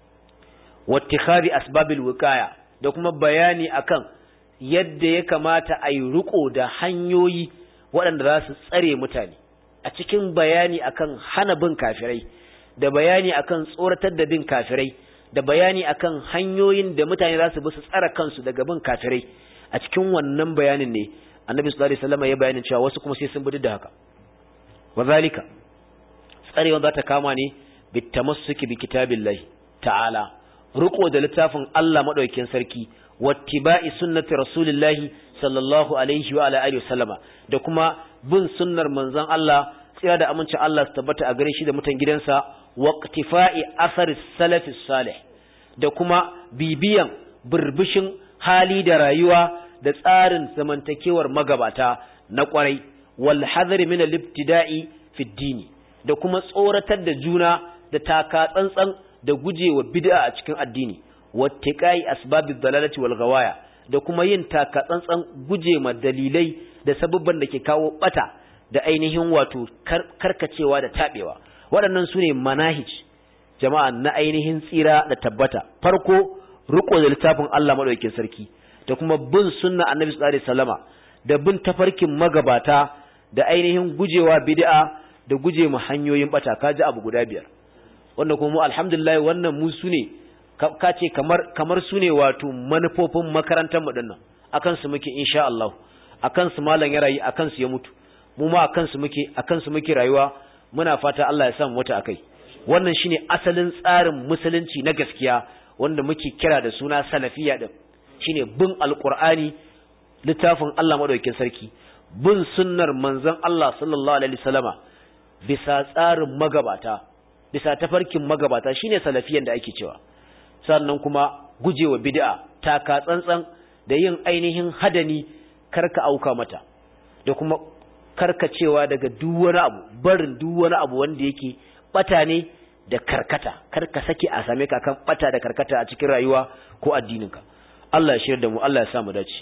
wattikhari asbabil wiqaya da kuma bayani akan yadda ya kamata a yi riko da hanyoyi waɗanda za su tsare mutane a cikin bayani akan hana bin kafirai da bayani akan tsoratar da bin kafirai da bayani akan hanyoyin da mutane za su bi su tsara kansu daga bin kafirai a cikin wannan bayanin ne annabi sallallahu alaihi wasallam ya bayanin cewa wasu kuma sai sun bi da haka wazalika tsarewa za ta kama ne bitamassuki bi kitabillahi ta'ala riko da littafin Allah madaukakin sarki wattiba'i sunnati rasulillahi sallallahu alaihi wa ala alihi wasallama da kuma bin sunnar manzon Allah tsira da amincin Allah su tabbata a gare shi da mutan gidansa waqtifa'i athar salaf salih da kuma bibiyan burbushin hali da rayuwa da tsarin zamantakewar magabata na kwarai wal hadari min al-ibtida'i fi dini da kuma tsoratar da juna da taka tsantsan da gujewa bid'a a cikin addini wattiqai asbabid dalalati wal ghawaya da kuma yin taka tsantsan gujema dalilai da sababban da ke kawo bata da ainihin wato karkacewa da tabewa waɗannan su ne manahij jama'a na ainihin tsira da tabbata farko riko da littafin Allah madaukakin sarki da kuma bin sunna annabi sallallahu alaihi wasallama da bin tafarkin magabata da ainihin gujewa bid'a da guje mu hanyoyin bata kaji abu guda biyar wanda kuma mu alhamdulillah wannan mu su ne ka ce kamar kamar su ne wato manufofin makarantar mu dinnan akan su muke insha Allah akan su malam ya rayu akan su ya mutu mu ma akan su muke akan su muke rayuwa muna fata Allah ya sa mu wata akai wannan shine asalin tsarin musulunci na gaskiya wanda muke kira da suna salafiya din shine bin alqur'ani littafin Allah madaukakin sarki bin sunnar manzon Allah sallallahu alaihi wasallama bisa tsarin magabata bisa tafarkin magabata shine salafiyan da ake cewa sannan kuma gujewa bid'a taka tsantsan da yin ainihin hadani karka auka mata da kuma karkacewa daga duk wani abu barin duk wani abu wanda yake bata ne da karkata karka sake a same ka kan bata da karkata a cikin rayuwa ko addininka Allah ya shirya da mu Allah ya sa mu dace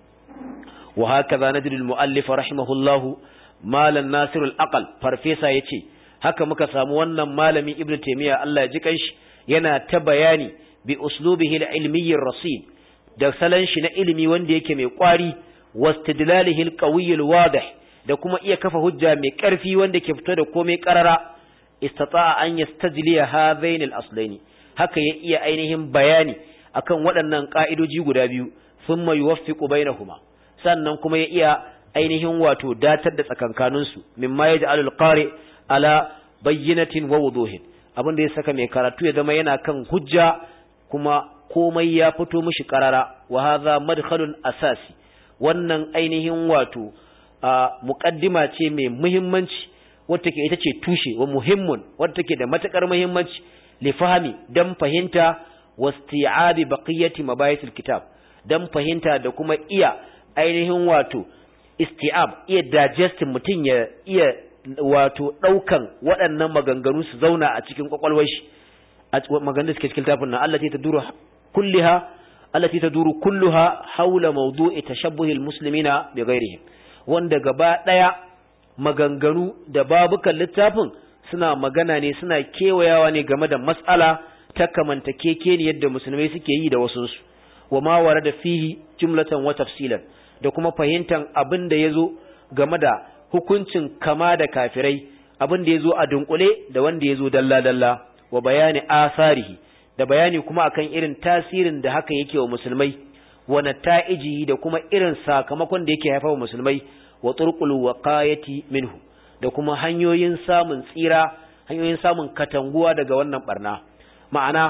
wa hakaza nadrul muallif rahimahullahu malan nasirul aqal farfesa yace haka muka samu wannan malami ibnu taymiya Allah ya ji kanshi yana ta bayani bi uslubihi al-ilmi rasid da salan shi na ilimi wanda yake mai kwari wastidlalihi al-qawi al-wadih da kuma iya kafa hujja mai karfi wanda ke fito da komai karara istata'a an yastajliya hadhain al-aslain haka ya iya ainihin bayani akan waɗannan ka'idoji guda biyu thumma yuwaffiqu bainahuma sannan kuma ya iya ainihin wato datar da tsakankaninsu mimma yaj'alul qari ala bayyinatin wa wuduhin abin da ya saka mai karatu ya zama yana kan hujja kuma komai ya fito mishi karara wa hadha madkhalun asasi wannan ainihin wato muqaddima ce mai muhimmanci wadda take ita ce tushe wa muhimmun wadda take da matakar muhimmanci li fahmi dan fahimta wasti'abi baqiyati mabayitil kitab dan fahimta da kuma iya ainihin wato isti'ab iya digesting mutum ya iya wato ɗaukan waɗannan maganganu su zauna a cikin kwakwalwar shi a maganganun suke cikin tafin nan allati taduru kulliha allati taduru kulluha haula mawdu'i tashabbuhi almuslimina bi ghairihim wanda gaba daya maganganu da babukan littafin suna magana ne suna kewayawa ne game da mas'ala ta kamantakeke ne yadda musulmai suke yi da wasunsu wa ma warada fihi jumlatan wa tafsilan da kuma fahimtan abin da yazo game da hukuncin kama da kafirai abin da ya zo a dunkule da wanda ya zo dalla-dalla wa bayani asarihi da bayani kuma akan irin tasirin da haka yake wa musulmai wa nata'iji da kuma irin sakamakon da yake haifa wa musulmai wa turqul waqayati minhu da kuma hanyoyin samun tsira hanyoyin samun katanguwa daga wannan barna ma'ana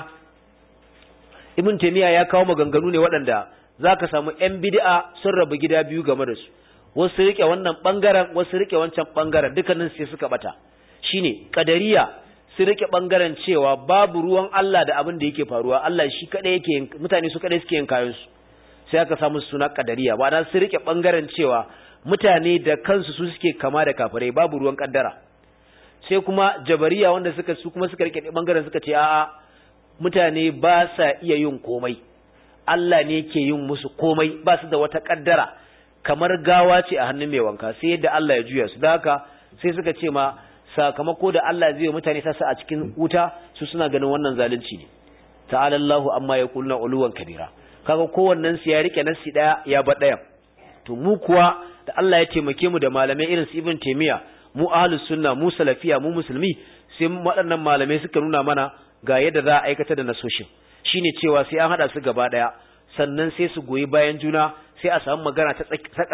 ibn taymiya ya kawo maganganu ne waɗanda zaka samu yan bid'a sun rabu gida biyu game da su wasu rike wannan bangaren wasu rike wancan bangaren dukkanin sai suka bata shine kadariya su rike bangaren cewa babu ruwan Allah da abin da yake faruwa Allah shi kadai yake mutane su kadai suke yin kayan su sai aka samu suna kadariya ba dan su rike bangaren cewa mutane da kansu su suke kama da kafirai babu ruwan kaddara sai kuma jabariya wanda suka su kuma suka rike bangaren suka ce a'a mutane ba sa iya yin komai Allah ne yake yin musu komai ba su da wata kaddara kamar gawa ce a hannun mai wanka sai yadda Allah ya juya su da haka sai suka ce ma sakamako da Allah zai mutane sasa a cikin wuta su suna ganin wannan zalunci ne ta'ala Allahu amma yaquluna uluwan kabira kaga kowannen su ya rike nasi daya ya ba daya to mu kuwa da Allah ya taimake mu da malamai irin su Ibn Taymiyyah mu ahlus sunna mu salafiya mu musulmi sai waɗannan malamai suka nuna mana ga yadda za a aikata da nasoshin shine cewa sai an hada su gaba daya sannan sai su goyi bayan juna sai a samu magana ta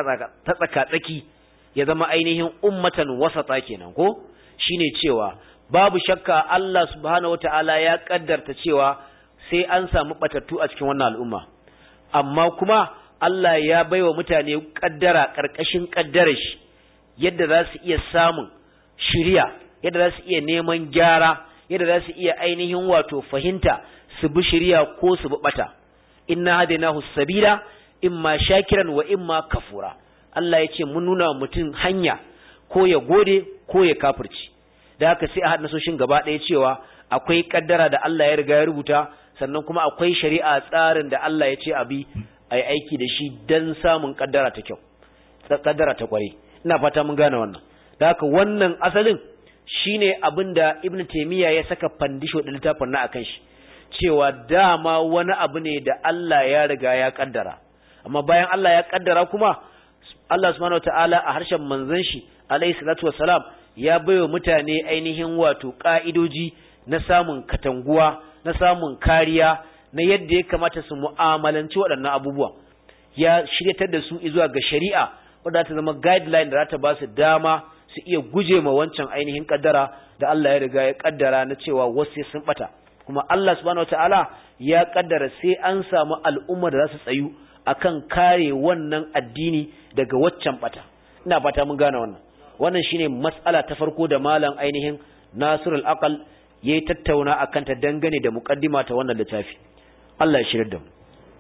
tsaka tsaki ya zama ainihin ummatan wasata kenan ko shine cewa babu shakka Allah subhanahu wataala ya kaddarta cewa sai an samu batattu a cikin wannan al'umma amma kuma Allah ya baiwa mutane kaddara karkashin kaddarar shi yadda za su iya samun shiriya yadda za su iya neman gyara yadda za su iya ainihin wato fahimta su bi shiriya ko su bi bata inna hadainahu sabila imma shakiran wa imma kafura Allah ya ce mun nuna mutum hanya ko ya gode ko ya kafirci da haka sai a haɗa nasoshin gaba ɗaya cewa akwai kaddara da Allah ya riga ya rubuta sannan kuma akwai shari'a tsarin da Allah ya ce abi a yi aiki da shi don samun kaddara ta kyau kaddara ta kware ina fata mun gane wannan da haka wannan asalin shine abin da Ibn Taymiyyah ya saka fandisho da littafin na akan shi cewa dama wani abu ne da Allah ya riga ya kaddara amma bayan Allah ya kaddara kuma Allah subhanahu wataala a harshen manzon shi alayhi salatu wassalam ya baiwa mutane ainihin wato ka'idoji na samun katanguwa na samun kariya na yadda ya kamata su mu'amalanci waɗannan abubuwa ya shiryatar da su zuwa ga shari'a wadda ta zama guideline da za ta ba su dama su iya guje ma wancan ainihin kaddara da Allah ya riga ya kaddara na cewa wasu sun bata kuma Allah subhanahu wataala ya kaddara sai an samu al'umma da za su tsayu akan kare wannan addini daga waccan bata ina fata mun gane wannan wannan shine mas'ala ta farko da malam ainihin Nasirul Aqal yayi tattauna akan ta dangane da muqaddima ta wannan littafi Allah ya shirya da mu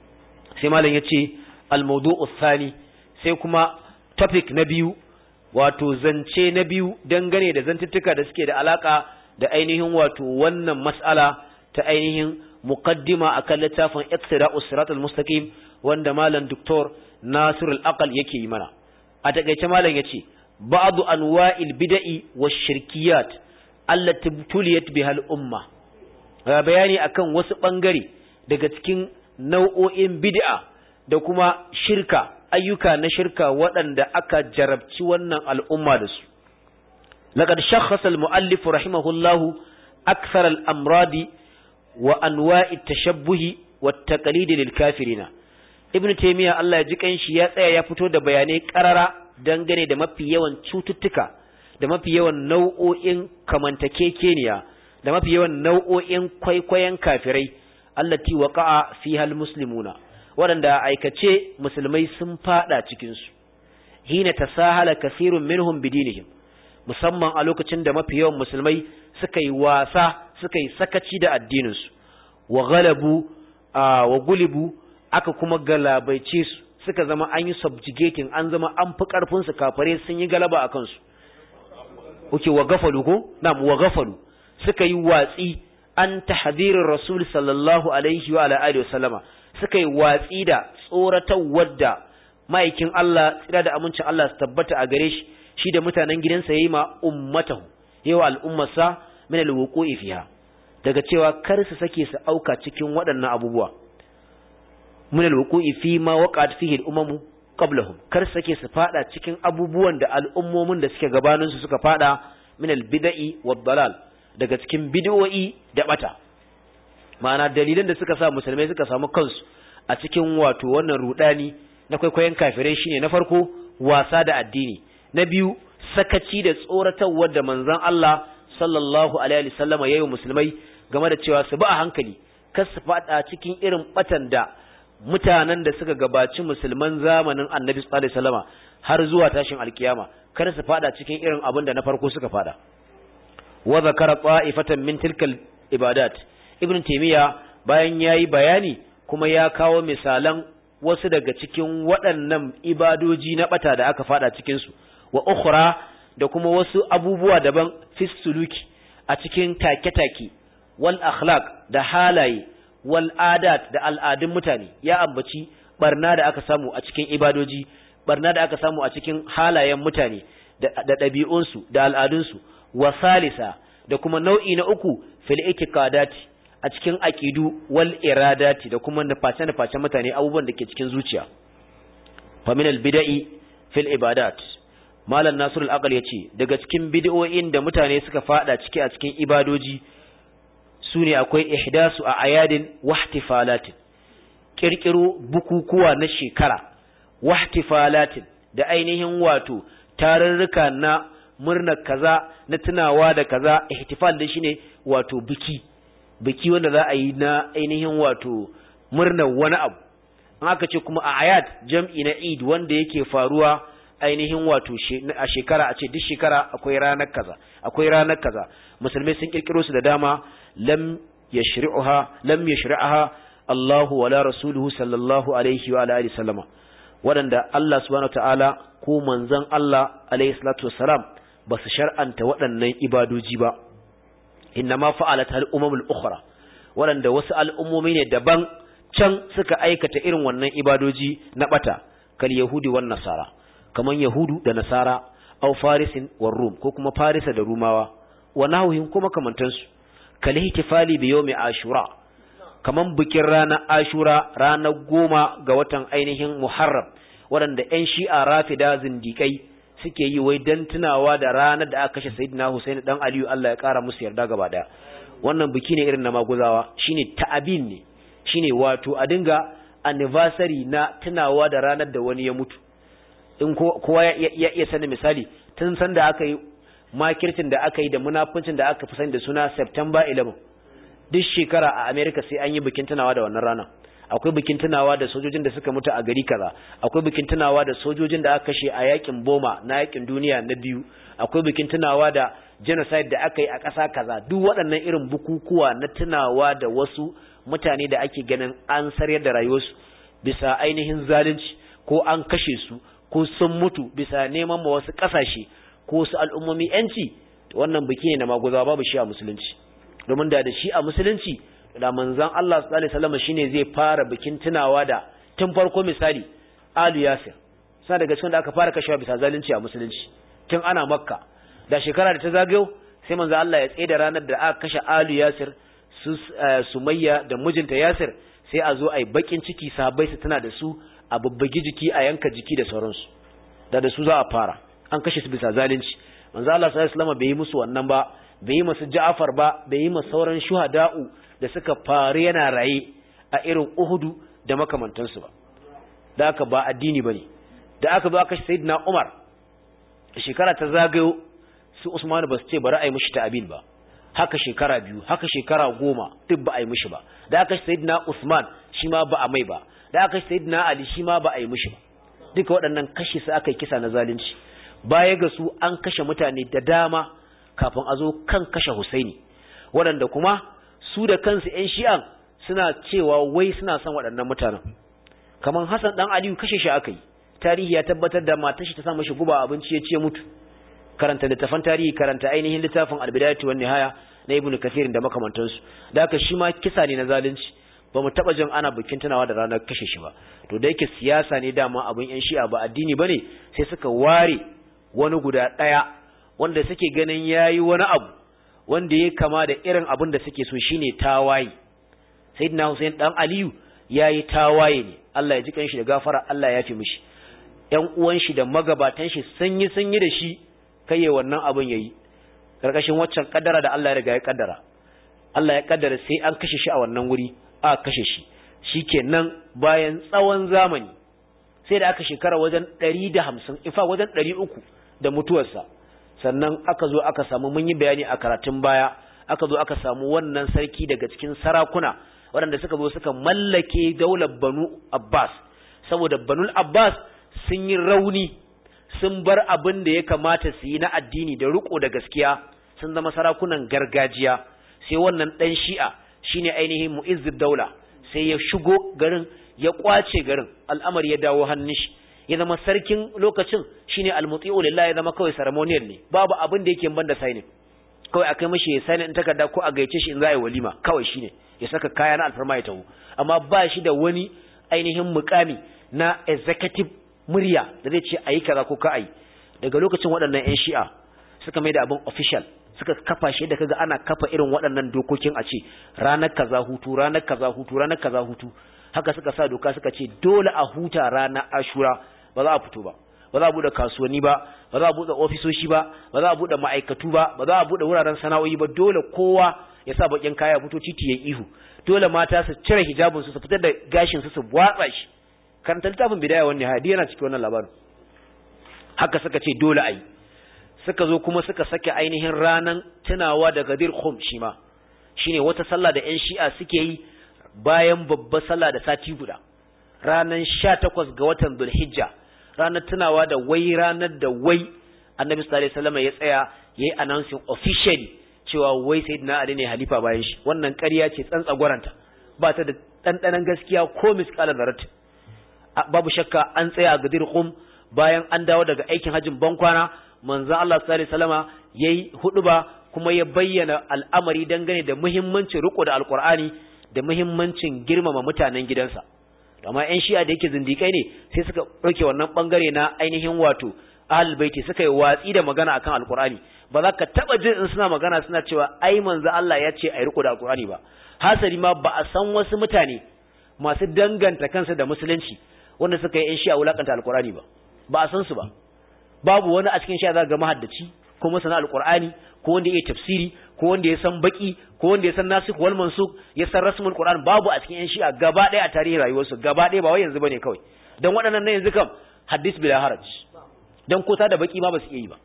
sai malam yace al-mawdu'u thani sai kuma topic na biyu wato zance na biyu dangane da zantuttuka da suke da alaka da ainihin wato wannan mas'ala ta ainihin muqaddima akan littafin Iqtida'us Siratal Mustaqim wanda malam Dr. Nasirul Aqal yake yi mana a takeice malam yace ba'du anwa'il bid'i wash-shirkiyat allati tuliyat bihal umma bayani akan wasu bangare daga cikin nau'o'in bid'a da kuma shirka ayyuka na shirka waɗanda aka jarabci wannan al'umma da su laqad shakhasa al-mu'allif rahimahullahu akthar al-amradi wa anwa'i tashabbuhi wa taqlid lil kafirina ibnu taymiya Allah ya ji kanshi ya tsaya ya fito da bayanai karara dangane da mafi yawan cututtuka da mafi yawan nau'o'in kamantakekeniya da mafi yawan nau'o'in kwaikwayon kafirai allati waqa'a fiha almuslimuna waɗanda aikace musulmai sun fada cikin su hina tasahala kathirun minhum bidinihim musamman a lokacin da mafi yawan musulmai suka yi wasa suka yi sakaci da addinin su wa galabu wa gulibu aka kuma galabaice su suka zama an yi subjugating an zama an fi karfin su kafare sun yi galaba a kansu oke wa gafalu ko na'am wa gafalu suka yi watsi an tahdirin rasul sallallahu alaihi wa ala alihi wasallama suka yi watsi da tsoratawar da ma'aikin Allah tsira da amincin Allah su tabbata a gare shi shi da mutanen gidansa yayi ma ummatahu yawa al'ummarsa min alwuqu'i fiha daga cewa kar su sake su auka cikin waɗannan abubuwa min alwuqu'i fi ma waqa'at fihi al-umamu qablahum kar su sake su fada cikin abubuwan da al'ummomin da suke gabanin su suka fada min al-bid'i wad-dalal daga cikin bid'o'i da bata ma'ana dalilan da suka sa musulmai suka samu kansu a cikin wato wannan rudani na kwaikwayon kafirai shine na farko wasa da addini na biyu sakaci da tsoratarwar da manzon Allah sallallahu alaihi wasallama yayin musulmai game da cewa su ba a hankali kar su fada cikin irin batan da mutanen da suka gabaci musulman zamanin Annabi sallallahu alaihi wasallama har zuwa tashin alkiyama kar su fada cikin irin abin da na farko suka fada wa zakara ta'ifatan min tilkal ibadat ibn taymiya bayan yayi bayani kuma ya kawo misalan wasu daga cikin waɗannan ibadoji na bata da aka fada cikin su wa ukhra da kuma wasu abubuwa daban fi suluki a cikin take-take wal akhlaq da halaye wal adat da al'adun mutane ya ambaci barna da aka samu a cikin ibadoji barna da aka samu a cikin halayen mutane da ɗabi'unsu da al'adunsu wa salisa da kuma nau'i na uku fil itiqadati a cikin aqidu wal iradati da kuma nuface nuface mutane abubuwan da ke cikin zuciya fa min al bid'i fil ibadat malam nasrul aqal yace daga cikin bid'o'in da mutane suka fada ciki a cikin ibadoji sune akwai ihdasu a ayadin wahtifalatin kirkiro bukukuwa na shekara wahtifalatin da ainihin wato tarurruka na murnar kaza na tunawa da kaza ihtifal da shine wato biki biki wanda za a yi na ainihin wato murnar wani abu an aka ce kuma a ayat jam'i na Eid wanda yake faruwa ainihin wato a shekara a ce duk shekara akwai ranar kaza akwai ranar kaza musulmai sun kirkiro su da dama lam yashri'uha lam yashri'aha Allahu wala rasuluhu sallallahu alaihi wa alihi sallama waɗanda Allah subhanahu wataala ko manzon Allah alaihi salatu wassalam ba su shar'anta waɗannan ibadoji ba inna ma fa'alat al umamul ukhra waɗanda wasu al'ummomi ne daban can suka aikata irin wannan ibadoji na bata kal yahudi wan nasara kaman yahudu da nasara aw farisin war rum ko kuma farisa da rumawa wa nahwihim kuma kamantansu kal ihtifali bi yawmi ashura kaman bikin ranar ashura ranar goma ga watan ainihin muharram waɗanda 'yan shi'a rafida zindikai suke yi wai don tunawa da ranar da aka kashe sayyidina Hussein dan Aliyu Allah ya ƙara musu yarda gaba daya wannan biki ne irin na maguzawa shine ta'abin ne shine wato a dinga anniversary na tunawa da ranar da wani ya mutu in kowa ya iya sani misali tun san da aka yi makircin da aka yi da munafuncin da aka fi sani da suna September 11 duk shekara a America sai an yi bikin tunawa da wannan rana akwai bikin tunawa da sojojin da suka mutu a gari kaza akwai bikin tunawa da sojojin da aka kashe a yakin Boma na yakin duniya na biyu akwai bikin tunawa da genocide da aka yi a ƙasa kaza duk waɗannan irin bukukuwa na tunawa da wasu mutane da ake ganin an saryar da rayuwarsu bisa ainihin zalunci ko an kashe su ko sun mutu bisa neman ma wasu ƙasashe ko wasu al'ummomi yanci wannan biki ne na maguzawa babu shi a musulunci domin da da shi a musulunci da manzon Allah sallallahu alaihi wasallam shine zai fara bikin tunawa da tun farko misali Alu Yasir sai daga cikin da aka fara kashewa bisa zalunci a musulunci tun ana Makka da shekara da ta zagayo sai manzon Allah ya tsaye da ranar da aka kashe Alu Yasir su Sumayya da mijinta Yasir sai a zo ai bakin ciki sahabbai su tana da su a babbagi jiki a yanka jiki da sauransu da da su za a fara an kashe su bisa zalunci manzon Allah sallallahu alaihi wasallam bai yi musu wannan ba bai yi masu Ja'far ba bai yi masu sauran shuhada'u da suka faru yana raye a irin Uhudu da makamantansu ba da aka ba addini bane da aka zo aka sayyidina Umar shekara ta zagayo su Usman ba su ce bari a yi mishi ta'abin ba haka shekara biyu haka shekara goma duk ba a yi mishi ba da aka sayyidina Usman shi ma ba a mai ba da aka sayyidina Ali shi ma ba a yi mishi ba duka waɗannan kashe su aka yi kisa na zalunci baya ga su an kashe mutane da dama kafin a zo kan kashe Husaini waɗanda kuma su da kansu ‘yan shi'an suna cewa wai suna son waɗannan mutanen kamar Hassan ɗan Aliyu kashe shi aka yi tarihi ya tabbatar da matar shi ta sa mashi guba abinci ya ce mutu karanta littafan tarihi karanta ainihin littafin albidayatu wan nihaya na ibnu kathir da makamantansu da haka shi ma kisa ne na zalunci ba mu taba jin ana bikin tunawa da ranar kashe shi ba to da yake siyasa ne dama abin yan shi'a ba addini bane sai suka ware wani guda ɗaya wanda suke ganin yayi wani abu wanda ya kama da irin abin da suke so shine tawaye sayyidina Hussein dan Aliyu yayi tawaye ne Allah ya ji kanshi da gafara Allah ya fi mishi ƴan uwan shi da magabatan shi sun yi sun yi da shi kai wannan abin yayi karkashin waccan kaddara da Allah ya riga ya kaddara Allah ya kaddara sai an kashe shi a wannan wuri a kashe shi shikenan bayan tsawon zamani sai da aka shekara wajen 150 in fa wajen 300 da mutuwarsa sannan aka zo aka samu mun yi bayani a karatun baya aka zo aka samu wannan sarki daga cikin sarakuna waɗanda suka zo suka mallake daular Banu Abbas saboda Banul Abbas sun yi rauni sun bar abin da ya kamata su yi na addini da riko da gaskiya sun zama sarakunan gargajiya sai wannan dan Shi'a shine ainihin Mu'izzid Daula sai ya shigo garin ya kwace garin al'amari ya dawo hannun shi ya zama sarkin lokacin shine almuti'u lillahi ya zama kawai ceremonial ne babu abin da yake banda signing kawai akai mishi ya sani in takarda ko a gaice shi in za a yi walima kawai shine ya saka kaya na alfarma ya taho amma ba shi da wani ainihin mukami na executive murya da zai ce ayi kaza ko ka ayi daga lokacin waɗannan ƴan shi'a suka mai da abin official suka kafa shi da kaga ana kafa irin waɗannan dokokin a ce ranar kaza hutu ranar kaza hutu ranar kaza hutu haka suka sa doka suka ce dole a huta ranar ashura ba za a fito ba ba za a bude kasuwanni ba ba za a bude ofisoshi ba ba za a bude ma'aikatu ba ba za a bude wuraren sana'o'i ba dole kowa ya sa bakin kaya fito titi ya ihu dole mata su cire hijabin su su fitar da gashin su su watsa shi karanta littafin bidaya wannan hadi yana cikin wannan labarin haka suka ce dole ayi suka zo kuma suka sake ainihin ranan tunawa da gadir khum shi ma shine wata sallah da ƴan shi'a suke yi bayan babbar sallah da sati guda ranan 18 ga watan Dhulhijja ranar tunawa da wai ranar da wai Annabi sallallahu alaihi wasallam ya tsaya yayi announcing officially cewa wai sayyidina Ali ne halifa bayan shi wannan ƙarya ce tsantsagwaranta ba ta da dandanan gaskiya ko misqalan zarat babu shakka an tsaya a gadir khum bayan an dawo daga aikin hajjin bankwana manzon Allah sallallahu alaihi wasallama yayi huduba kuma ya bayyana al'amari dangane da muhimmancin riko da alqur'ani da muhimmancin girmama mutanen gidansa amma ƴan shi'a da yake zindikai ne sai suka ɗauke wannan bangare na ainihin wato ahlul baiti suka yi watsi da magana akan alqur'ani ba za ka taba jin in suna magana suna cewa ai manzo Allah ya ce ai riko da alqur'ani ba hasali ma ba a san wasu mutane masu danganta kansu da musulunci wanda suka yi ƴan shi'a wulakanta alqur'ani ba ba a san su ba babu wani a cikin shi'a za ga mahaddaci ko masana alqur'ani ko wanda ya tafsiri ko wanda ya san baki ko wanda ya san nasikh wal mansukh ya san rasmul qur'an babu a cikin yan shi'a gaba ɗaya a tarihin rayuwarsu gaba ɗaya ba wai yanzu bane kawai dan waɗannan nan yanzu kam hadis bila haraj dan kota da baki ma ba su iya yi ba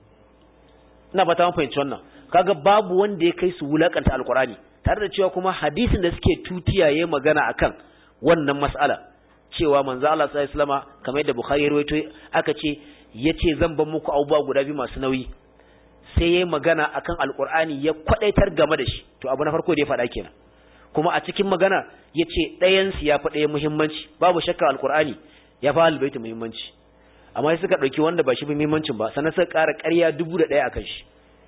ina fata mun fahimci wannan kaga babu wanda ya kai su wulakanta alqur'ani tare da cewa kuma hadisin da suke tutiyaye magana akan wannan mas'ala cewa manzo Allah sallallahu alaihi wasallama kamar yadda Bukhari ya rawaito aka ce yace zan ban muku abubuwa guda biyu masu nauyi sai yayi magana akan alqur'ani ya kwadaitar game da shi to abu na farko da ya faɗa kenan kuma a cikin magana yace ɗayan su ya fi ɗaya muhimmanci babu shakka alqur'ani ya fi albaiti muhimmanci amma sai suka ɗauki wanda ba shi muhimmancin ba sannan suka ƙara ƙarya dubu da ɗaya akan shi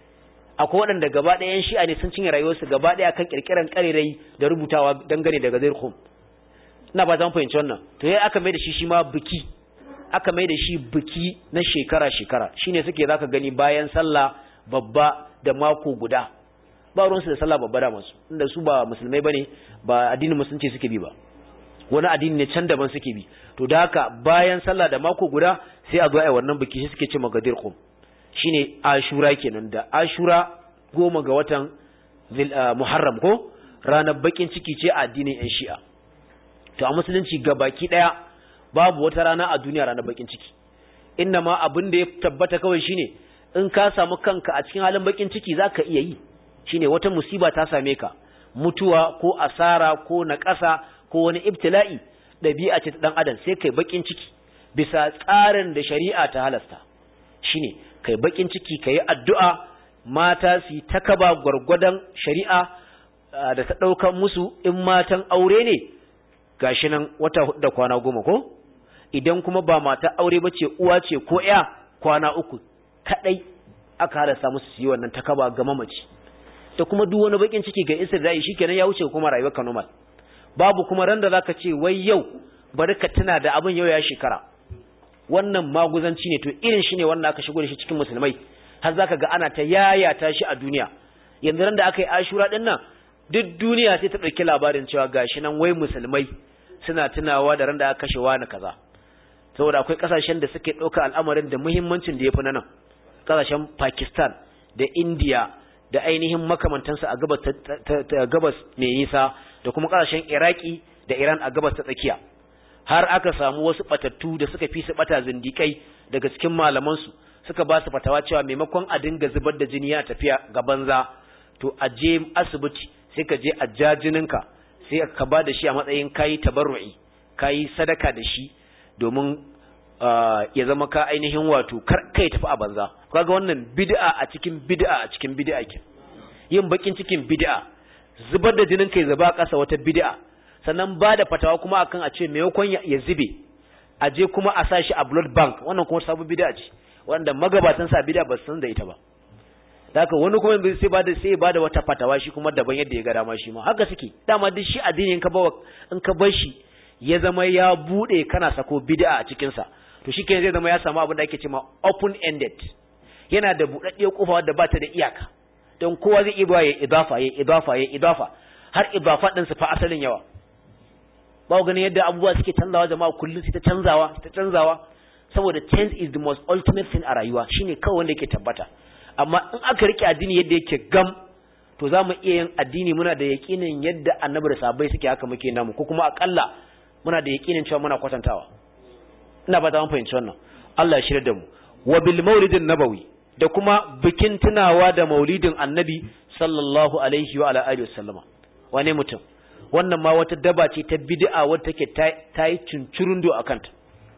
akwai waɗanda gaba ɗaya yan shi'a ne sun cinye rayuwarsu gaba ɗaya akan ƙirƙiran ƙarerai da rubutawa dangane da gazir khum ina ba zan fahimci wannan to yayi aka mai da shi shi ma biki aka mai da shi biki na shekara shekara shine suke zaka gani bayan sallah babba da mako guda ba ruwansu da sallah babba da masu inda su ba musulmai bane ba addinin musulunci suke bi ba wani addini ne can daban suke bi to da haka bayan sallah da mako guda sai a zo ai wannan biki shi suke ce magadir khum shine ashura kenan da ashura goma ga watan muharram ko ranar bakin ciki ce a addinin yan shi'a to a musulunci baki daya babu wata rana a duniya ranar bakin ciki inna ma abin da ya tabbata kawai shine in ka samu kanka a cikin halin bakin ciki zaka iya yi shine wata musiba ta same ka mutuwa ko asara ko naƙasa ko wani ibtila'i dabi'a ce ta dan adam sai kai bakin ciki bisa tsarin da shari'a ta halasta shine kai bakin ciki kai addu'a mata su ta kaba gwargwadon shari'a da ta daukan musu in matan aure ne gashi nan wata hudu da kwana goma ko idan kuma ba mata aure ba ce uwa ce ko ya kwana uku kadai aka halasta musu su yi wannan takaba ga mamaci da kuma duk wani bakin ciki ga isar da shi kenan ya wuce kuma rayuwar ka normal babu kuma ran da zaka ce wai yau bari ka tuna da abin yau ya shekara wannan maguzanci ne to irin shi ne wanda aka shigo da shi cikin musulmai har zaka ga ana ta yayata shi a duniya yanzu ran da aka yi ashura din nan duk duniya sai ta ɗauki labarin cewa gashi nan wai musulmai suna tunawa da ran da aka kashe wani kaza saboda akwai kasashen da suke ɗauka al'amarin da muhimmancin da ya fi nan kasashen Pakistan da India da ainihin makamantansu a gabas ta gabas mai nisa da kuma kasashen Iraki da Iran a gabas ta tsakiya har aka samu wasu batattu da suka fi su bata zindikai daga cikin malaman su suka ba su fatawa cewa maimakon a dinga zubar da jini a tafiya ga banza to a je asibiti sai ka je a jajininka sai ka ba da shi a matsayin kayi tabarru'i kayi sadaka da shi domin ya zama ka ainihin wato kar kai tafi a banza kaga wannan bid'a a cikin bid'a a cikin bid'a ke yin bakin cikin bid'a zubar da jinin kai zaba kasa wata bid'a sannan ba da fatawa kuma akan a ce maimakon ya zube a je kuma a sa shi a blood bank wannan kuma sabon bid'a ce wanda magabatan sa bid'a ba san da ita ba da haka wani kuma sai ba da sai ba da wata fatawa shi kuma daban yadda ya ga dama shi ma haka suke dama duk shi addini in ka ba in ka bar shi ya zama ya bude kana sako bid'a a cikin sa to shi zai zama ya samu abin da ake cewa open ended yana da budaddiyar kofa wadda ba ta da iyaka don kowa zai iya ya idafa ya idafa ya idafa har idafa din su fa asalin yawa ba ganin yadda abubuwa suke canzawa jama'a kullum su ta canzawa ta canzawa saboda change is the most ultimate thing a rayuwa shine kawai wanda yake tabbata amma in aka rike addini yadda yake gam to za mu iya yin addini muna da yaƙinin yadda annabi da sahabbai suke haka muke namu ko kuma akalla muna da yaƙinin cewa muna kwatantawa ina ba ta mun fahimci wannan Allah ya shirya da mu wa bil maulidin nabawi da kuma bikin tunawa da maulidin annabi sallallahu alaihi wa ala alihi wasallama wane mutum wannan ma wata daba ce ta bid'a wadda take ta yi cincirundo a kanta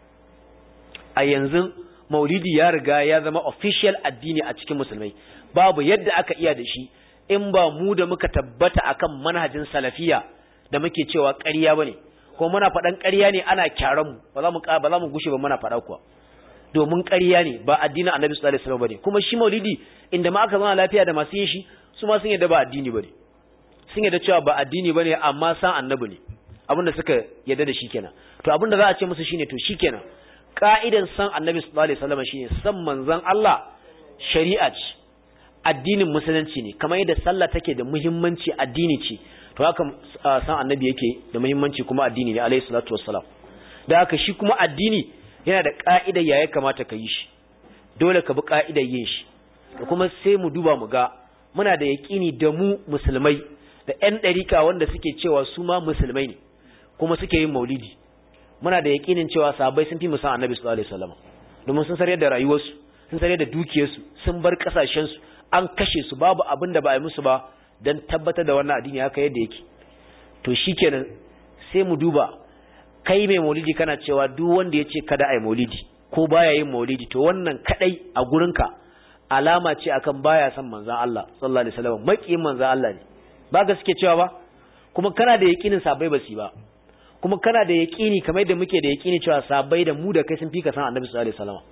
a yanzu maulidi ya riga ya zama official addini a cikin musulmai babu yadda aka iya da shi in ba mu da muka tabbata akan manhajin salafiya da muke cewa ƙarya bane ko muna faɗan ƙarya ne ana kyaran mu ba za mu ba za mu gushe ba muna faɗa kuwa domin ƙarya ne ba addinin Annabi sallallahu alaihi wasallam bane kuma shi maulidi inda ma aka zama lafiya da masu yin shi su ma sun yadda ba addini bane sun yadda cewa ba addini bane amma san annabi ne abinda suka yadda da shi kenan to abinda za a ce musu shine to shikenan ka'idan san annabi sallallahu alaihi wasallam shine san manzon Allah shari'a ce addinin musulunci ne kamar yadda sallah take da muhimmanci addini ce to haka san annabi yake da muhimmanci kuma addini ne alaihi salatu wassalam da haka shi kuma addini yana da ka'idar ya kamata ka yi shi dole ka bi ka'idar yin shi da kuma sai mu duba mu ga muna da yaƙini da mu musulmai da ƴan ɗarika wanda suke cewa su ma musulmai ne kuma suke yin maulidi muna da yaƙinin cewa sahabbai sun fi mu san annabi sallallahu alaihi wasallam domin sun sarye da rayuwarsu sun sarye da dukiyarsu sun bar kasashensu an kashe su babu abin da ba a yi musu ba don tabbatar da wannan addini haka yadda yake to shikenan sai mu duba kai mai maulidi kana cewa duk wanda ya ce kada a yi maulidi ko baya yin maulidi to wannan kadai a gurinka alama ce akan baya son manzon Allah sallallahu alaihi wasallam makiyin manzon Allah ne ba ga suke cewa ba kuma kana da yakinin sabai ba su ba kuma kana da yakini kamar da muke da yakini cewa sabai da mu da kai sun fi ka san annabi sallallahu alaihi wasallam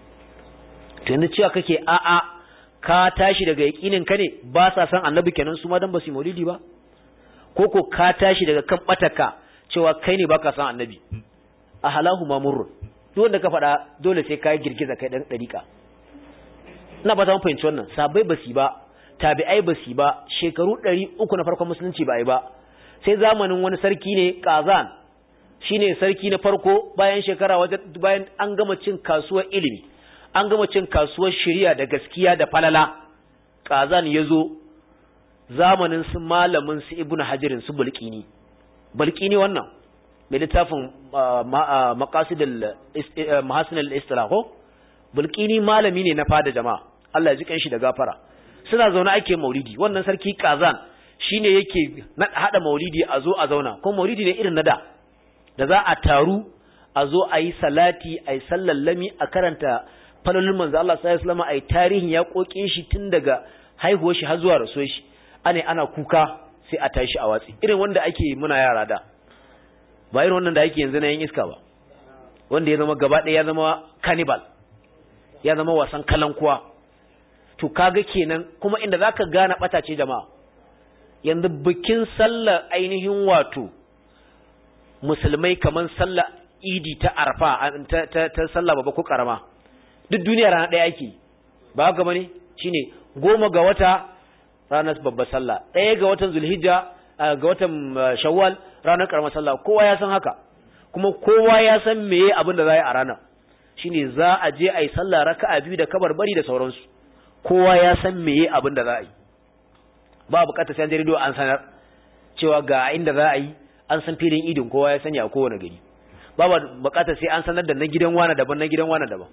to yanzu cewa kake a a ka tashi daga yakinin ka ne ba sa san annabi kenan su ma dan ba su maulidi ba ko ko ka tashi daga kan bataka cewa kai ne baka san annabi a halahu mamurrun duk wanda ka faɗa dole sai ka girgiza kai dan dariƙa ina ba ta mun fahimci wannan sabai ba su ba tabi'ai ba su ba shekaru ɗari uku na farkon musulunci ba yi ba sai zamanin wani sarki ne kazan shine sarki na farko bayan shekara wajen bayan an gama cin kasuwar ilimi an gama cin kasuwar shari'a da gaskiya da falala kazan ya zo zamanin su malamin su ibnu hajirin su bulkini bulkini wannan mai littafin maqasidul mahasinul istilaho bulkini malami ne na fada jama'a Allah ya ji kanshi da gafara suna zaune ake maulidi wannan sarki kazan shine yake hada maulidi a zo a zauna kuma maulidi ne irin na da da za a taru a zo a yi salati a yi sallallami a karanta falalin manzo Allah sallallahu alaihi wasallam a yi tarihin ya kokin shi tun daga haihuwar shi har zuwa rasuwar shi ane ana kuka sai a tashi a watsi irin wanda ake muna yara da ba irin wannan da ake yanzu na yin iska ba wanda ya zama gaba ɗaya ya zama cannibal ya zama wasan kalankuwa to kaga kenan kuma inda zaka gane bata ce jama'a yanzu bikin sallar ainihin wato musulmai kaman sallar idi ta arfa ta, ta, ta sallah babba ko karama duk duniya rana ɗaya ake ba haka bane shine goma ga wata ranar babbar sallah ɗaya ga watan zulhijja ga watan shawwal ranar karamar sallah kowa ya san haka kuma kowa ya san meye abin da za yi a ranar shine za a je a yi sallah raka'a biyu da kabarbari da sauransu kowa ya san meye abin da za a yi ba bukatar sai an jarido an sanar cewa ga inda za a yi an san filin idin kowa ya sanya a kowane gari ba bukatar sai an sanar da na gidan wani daban na gidan wani daban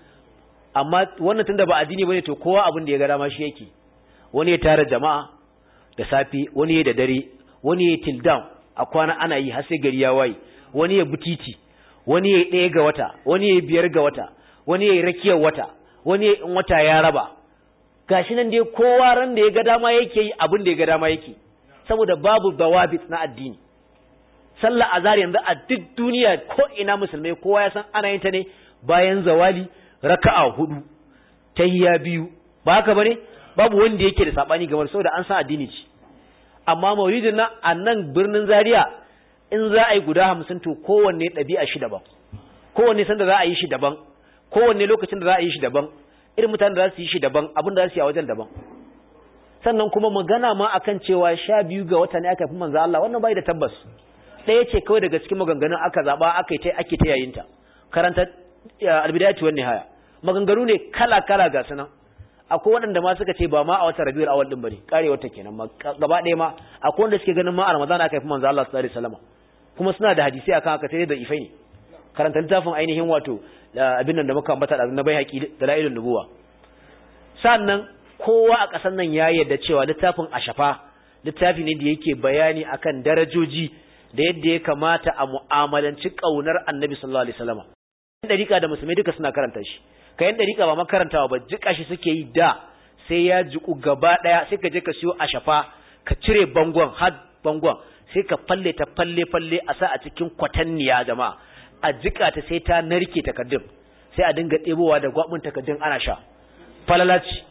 amma wannan tunda ba addini bane to kowa abin da ya ga dama shi yake wani ya tara jama'a da safe wani ya da dare wani ya till down a kwana ana yi har sai gari ya waye wani ya butiti wani ya ɗaya ga wata wani ya biyar ga wata wani ya rakiyar wata wani ya in wata ya raba gashi nan dai kowa ran da ya ga dama yake yi abin da ya ga dama yake saboda babu dawabit na addini sallah azhar yanzu a duk duniya ko ina musulmai kowa ya san ana yin ta ne bayan zawali raka'a hudu tahiyya biyu ba haka bane babu wanda yake da sabani game saboda an san addini ce amma maulidin nan a nan birnin Zaria in za a yi guda hamsin to kowanne ɗabi'a shi daban kowanne sanda za a yi shi daban kowanne lokacin da za a yi shi daban irin mutanen da za su yi shi daban abin da za su yi a wajen daban sannan kuma magana ma akan cewa sha biyu ga wata ne aka fi manzo Allah wannan bai da tabbas ɗaya ce kawai daga cikin maganganun aka zaɓa aka yi ta ake ta yayinta karanta albidayatu wan nihaya maganganu ne kala kala ga sunan akwai waɗanda ma suka ce ba ma a watan rabiul awal din bane karewar ta kenan ma gaba ɗaya ma akwai wanda suke ganin ma a ramadan aka fi manzo Allah sallallahu alaihi wasallam kuma suna da hadisi akan haka sai da ifai ne karanta littafin ainihin wato abin nan da muka ambata da na bai haƙi da la'ilun nubuwa sannan kowa a ƙasar nan ya yarda cewa littafin ashafa littafi ne da yake bayani akan darajoji da yadda ya kamata a mu'amalanci ƙaunar annabi sallallahu alaihi wasallam yan dariƙa da musulmai duka suna karanta shi ka yan dariƙa ba makarantawa ba jika shi suke yi da sai ya jiku gaba ɗaya sai ka je ka siyo ashafa ka cire bangon har bangon sai ka falle ta falle falle a sa a cikin kwatanniya jama'a a jika ta sai ta narke takaddun sai a dinga ɗebowa da gwabin takaddun ana sha falalaci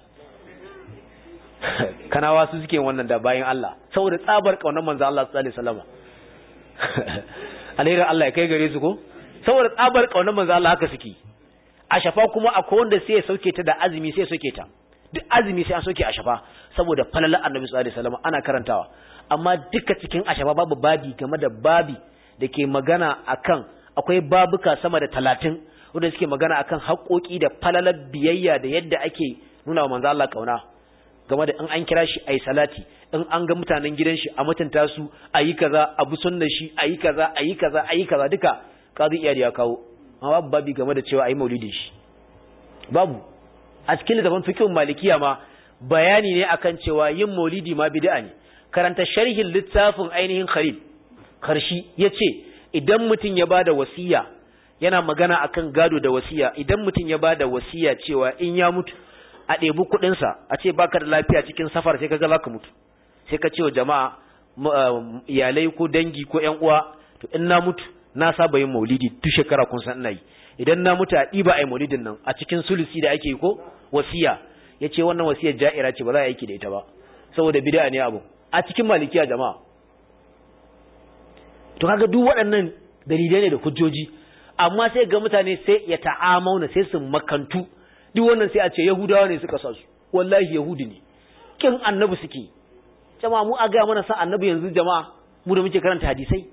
kanawa su suke wannan da bayan Allah saboda tsabar kaunar manzo Allah sallallahu alaihi wasallam alherin Allah ya kai gare su ko saboda tsabar kaunar manzo Allah haka suke a shafa kuma akwai wanda sai ya sauke ta da azumi sai ya sauke ta duk azumi sai an sauke a shafa saboda falalar annabi sallallahu alaihi wasallam ana karantawa amma duka cikin ashafa babu babi game da babi da ke magana akan akwai babuka sama da talatin wanda suke magana akan haƙoƙi da falalar biyayya da yadda ake nuna wa manzo Allah kauna game da in an kira shi ayi salati in an ga mutanen gidan shi a mutunta su ayi kaza abu sunnar shi ayi kaza ayi kaza ayi kaza duka kazi iya ya kawo amma babu babi game da cewa ayi maulidin shi babu a cikin littafin fiqhin malikiya ma bayani ne akan cewa yin maulidi ma bid'a ne karanta sharhin littafin ainihin khalil karshi yace idan mutum ya bada wasiya yana magana akan gado da wasiya idan mutum ya bada wasiya cewa in ya mutu a ɗebi kuɗinsa a ce baka da lafiya cikin safar sai kaga zaka mutu sai ka ce wa jama'a iyalai ko dangi ko ƴan uwa to in na mutu na saba yin maulidi duk shekara kun san ina yi idan na mutu a ɗiba ai maulidin nan a cikin sulusi da ake yi ko wasiya yace wannan wasiyar ja'ira ce ba za a yi aiki da ita ba saboda bid'a ne abu a cikin malikiya jama'a to kaga duk waɗannan dalilai ne da hujjoji amma sai ga mutane sai ya ta'amauna sai su makantu duk wannan sai a ce yahudawa ne suka sa su wallahi yahudi ne kin annabi suke jama'a mu a ga mana sa annabi yanzu jama'a mu da muke karanta hadisai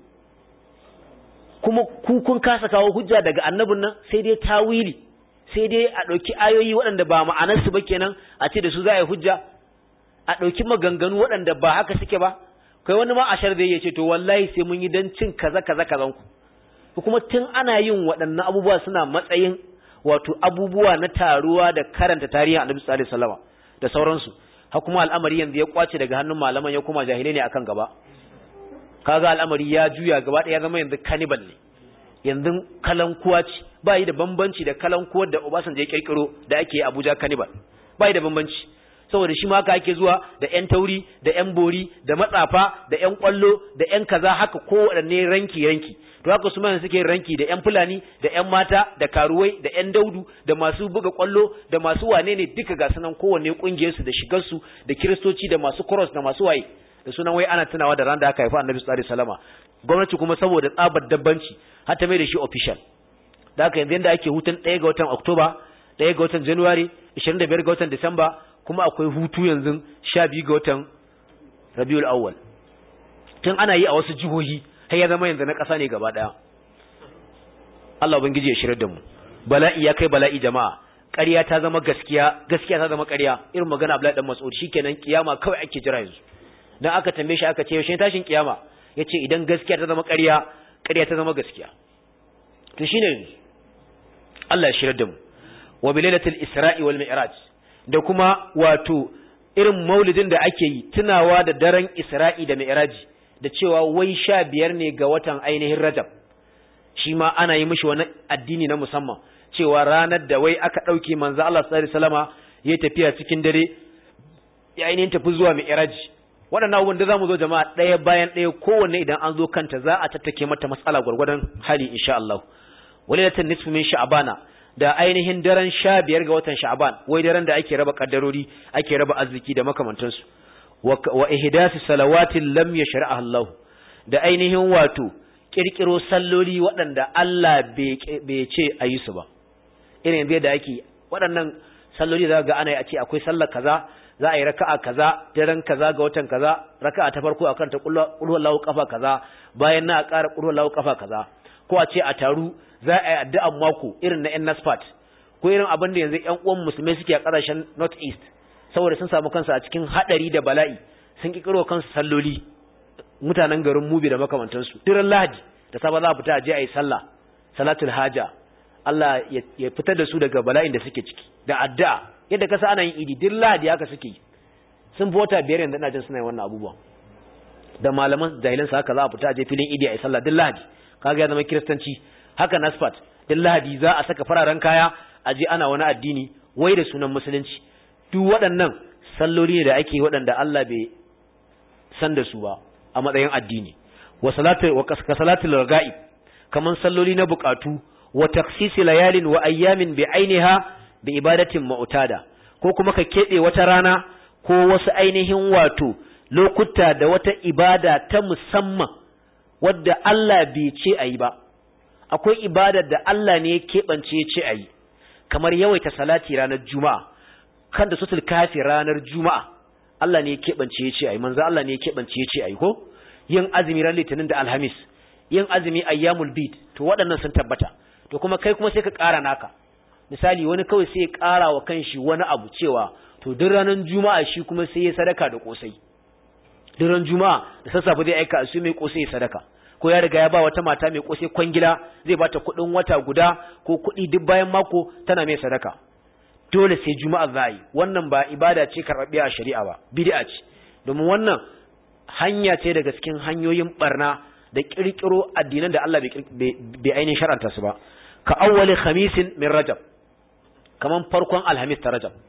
kuma ku kun kasa kawo hujja daga annabin nan sai dai tawili sai dai a ɗauki ayoyi waɗanda ba ma'anarsu ba kenan a ce da su za a yi hujja a ɗauki maganganu waɗanda ba haka suke ba kai wani ma ashar da ya ce to wallahi sai mun yi don cin kaza kaza kazan ku kuma tun ana yin waɗannan abubuwa suna matsayin wato abubuwa na taruwa da karanta tarihin annabi sallallahu alaihi wasallam da sauransu har kuma al'amari yanzu ya kwace daga hannun malaman ya kuma jahilai ne akan gaba kaga al'amari ya juya gaba ɗaya ya zama yanzu cannibal ne yanzu kalankuwa ce ba yi da bambanci da kalankuwar da Obasanjo ya kirkiro da ake Abuja cannibal ba yi da bambanci saboda shi ma haka ake zuwa da ƴan tauri da ƴan bori da matsafa da ƴan kwallo da ƴan kaza haka ko waɗanne ranki ranki to haka su ma suke ranki da ƴan fulani da ƴan mata da karuwai da ƴan daudu da masu buga kwallo da masu wane ne duka ga sunan kowanne kungiyar su da shigar su da kiristoci da masu cross da masu waye da sunan wai ana tunawa da ran da aka haifa Annabi sallallahu alaihi wasallama gwamnati kuma saboda tsabar dabbanci har ta mai da shi official da haka yanzu yanda ake hutun 1 ga watan Oktoba 1 ga watan January 25 ga watan Disamba kuma akwai hutu yanzu 12 ga watan Rabiul Awwal tun ana yi a wasu jihohi har ya zama yanzu na ƙasa ne gaba daya Allah ubangiji ya shirar da mu bala'i ya kai bala'i jama'a ƙarya ta zama gaskiya gaskiya ta zama ƙarya irin magana Abdullahi dan Mas'ud shikenan kiyama kawai ake jira yanzu dan aka tambaye shi aka ce yaushe tashin kiyama yace idan gaskiya ta zama ƙarya ƙarya ta zama gaskiya to shine Allah ya shirar da mu wa bilalatul isra'i wal mi'raj da kuma wato irin maulidin da ake yi tunawa da daren isra'i da mi'raji da cewa wai sha biyar ne ga watan ainihin rajab shi ma ana yi mishi wani addini na musamman cewa ranar da wai aka ɗauke manzo Allah sallallahu alaihi wasallama ya tafiya cikin dare ya ainihin tafi zuwa mi'raji waɗannan abubuwan da za mu zo jama'a ɗaya bayan ɗaya kowanne idan an zo kanta za a tattake mata matsala gwargwadon hali insha Allah walilatul nisfu min sha'bana da ainihin daren sha biyar ga watan sha'ban wai daren da ake raba kaddarori ake raba arziki da makamantansu wa ihdasi salawatin lam yashra'aha Allah da ainihin wato kirkiro salloli waɗanda Allah bai ce a yi su ba irin bai da ake waɗannan salloli za ga ana a ce akwai sallar kaza za a yi raka'a kaza daren kaza ga watan kaza raka'a ta farko akan ta kullu lahu kafa kaza bayan na ƙara kullu lahu kafa kaza ko a ce a taru za a yi addu'an mako irin na NASFAT ko irin abin da yanzu ƴan uwan musulmai suke a ƙasashen North East saboda sun samu kansu a cikin hadari da bala'i sun kikiro kansu salloli mutanen garin Mubi da makamantansu duran Lahadi da safa za a fita a je a yi sallah salatul haja Allah ya fitar da su daga bala'in da suke ciki da addu'a yadda kasa ana yin idi duk Lahadi haka suke sun fota biyar yanzu ina jin suna yin wannan abubuwan da malaman jahilan sa haka za a fita a je filin idi a yi sallah duk Lahadi kaga ya zama kiristanci haka nasfat duk Lahadi za a saka fararen kaya a je ana wani addini wai da sunan musulunci duk waɗannan salloli ne da ake waɗanda Allah bai san da su ba a matsayin addini wa salatu wa kasalatul ragaib kaman salloli na bukatu wa taksisi layalin wa ayyamin bi ainiha bi ibadatin mu'tada ko kuma ka kebe wata rana ko wasu ainihin wato lokuta da wata ibada ta musamman wadda Allah bai ce ayi ba akwai ibadar da Allah ne ya keɓance ya ce ayi kamar yawaita salati ranar juma'a kan da sutul kafi ranar juma'a Allah ne ya keɓance ya ce ayi manzo Allah ne ya keɓance ya ce ayi ko yin azumi ran litinin da alhamis yin azumi ayyamul bid to waɗannan sun tabbata to kuma kai kuma sai ka ƙara naka misali wani kawai sai ya ƙara wa kanshi wani abu cewa to duk ranar juma'a shi kuma sai ya sadaka da kosai duk ran juma'a da sassafe zai aika su mai kosai ya sadaka ko ya riga ya ba wata mata mai kosai kwangila zai bata kuɗin wata guda ko kuɗi duk bayan mako tana mai sadaka dole sai juma'a za yi wannan ba ibada ce karɓaɓɓiya a shari'a ba bid'a ce domin wannan hanya ce daga cikin hanyoyin barna da kirkiro addinan da Allah bai ainihin shar'anta su ba ka awwali khamisin min rajab kaman farkon alhamis ta rajab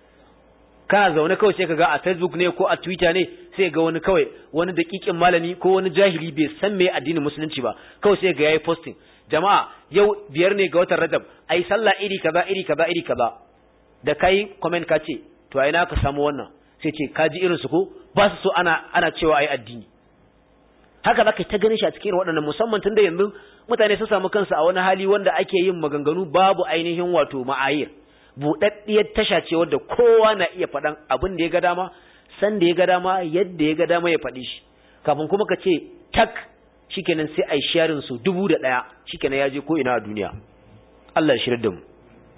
kana zaune kawai sai ka ga a facebook ne ko a twitter ne sai ga wani kawai wani dakikin malami ko wani jahili bai san me addinin musulunci ba kawai sai ga yayi posting jama'a yau biyar ne ga watan rajab ai sallah iri kaza iri kaza iri kaza da kai comment ka ce to ai na ka samu wannan sai ce ka ji irin su ko ba su so ana ana cewa ai addini haka zaka ta ganin shi a cikin waɗannan musamman tunda yanzu mutane sun samu kansu a wani hali wanda ake yin maganganu babu ainihin wato ma'ayir buɗaɗɗiyar tasha ce wadda kowa na iya faɗan abin da ya ga dama san da ya ga dama yadda ya ga dama ya faɗi shi kafin kuma ka ce tak shikenan sai ai sharing su dubu da ɗaya shikenan ya je ko ina a duniya Allah ya shirya da mu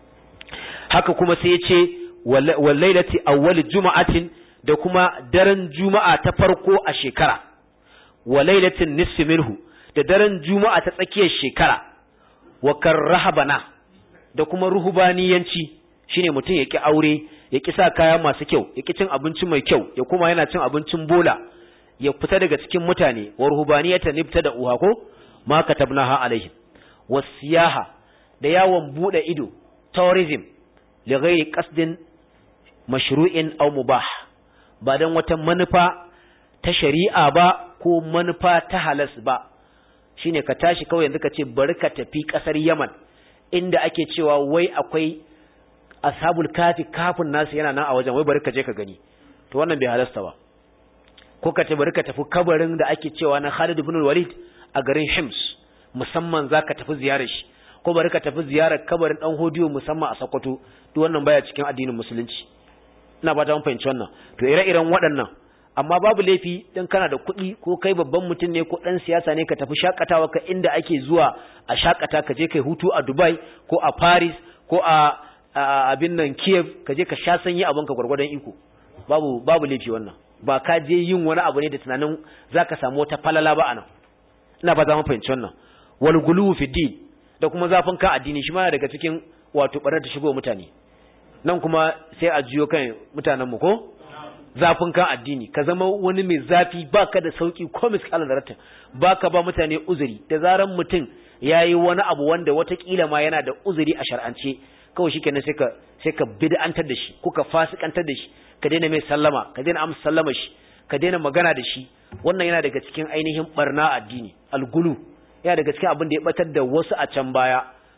haka kuma sai ya ce wallailati awwal juma'atin da kuma daren juma'a ta farko a shekara wa lailatin nisfi minhu da daren juma'a ta tsakiyar shekara wa karrahabana da kuma ruhubaniyanci shine mutum ya ki aure ya ki sa kaya masu kyau ya ki cin abinci mai kyau ya kuma yana cin abincin bola ya fita daga cikin mutane wa ruhubaniyatan nibta da uha ko ma katabnaha alaihim wasiyaha da yawon bude ido tourism li ghairi qasdin mashru'in aw mubah ba dan wata manufa ta shari'a ba ko manufa ta halas ba shine ka tashi kawai yanzu ka ce bari ka tafi kasar Yaman inda ake cewa wai akwai ashabul kafi kafin nasu yana nan a wajen wai bari ka je ka gani to wannan bai halasta ba ko ka ce bari ka tafi kabarin da ake cewa na Khalid ibn Walid a garin Hims musamman zaka tafi ziyarar shi ko bari ka tafi ziyarar kabarin dan Hodiyo musamman a Sokoto duk wannan baya cikin addinin musulunci ina ba ta mun fahimci wannan to ire-iren waɗannan amma babu laifi dan kana da kuɗi ko kai babban mutum ne ko ɗan siyasa ne ka tafi shakatawa ka inda ake zuwa a shakata ka je kai hutu a Dubai ko a Paris ko a abin nan Kiev ka je ka sha sanyi abin ka gwargwadon iko babu babu laifi wannan ba ka je yin wani abu ne da tunanin zaka samu wata falala ba anan ina ba za mu fahimci wannan wal gulu fi din da kuma zafin ka addini shi ma daga cikin wato barar da shigo mutane nan kuma sai a jiyo kan mutanen mu ko zafin kan addini ka zama wani mai zafi baka da sauki ko miskala da rata baka ba mutane uzuri da zaran mutum yayi wani abu wanda watakila ma yana da uzuri a shar'ance kawai shikenan sai ka sai ka bid'antar da shi ko ka fasikantar da shi ka daina mai sallama ka daina amsa sallama shi ka daina magana da shi wannan yana daga cikin ainihin barna addini algulu yana daga cikin abin da ya batar da wasu a can baya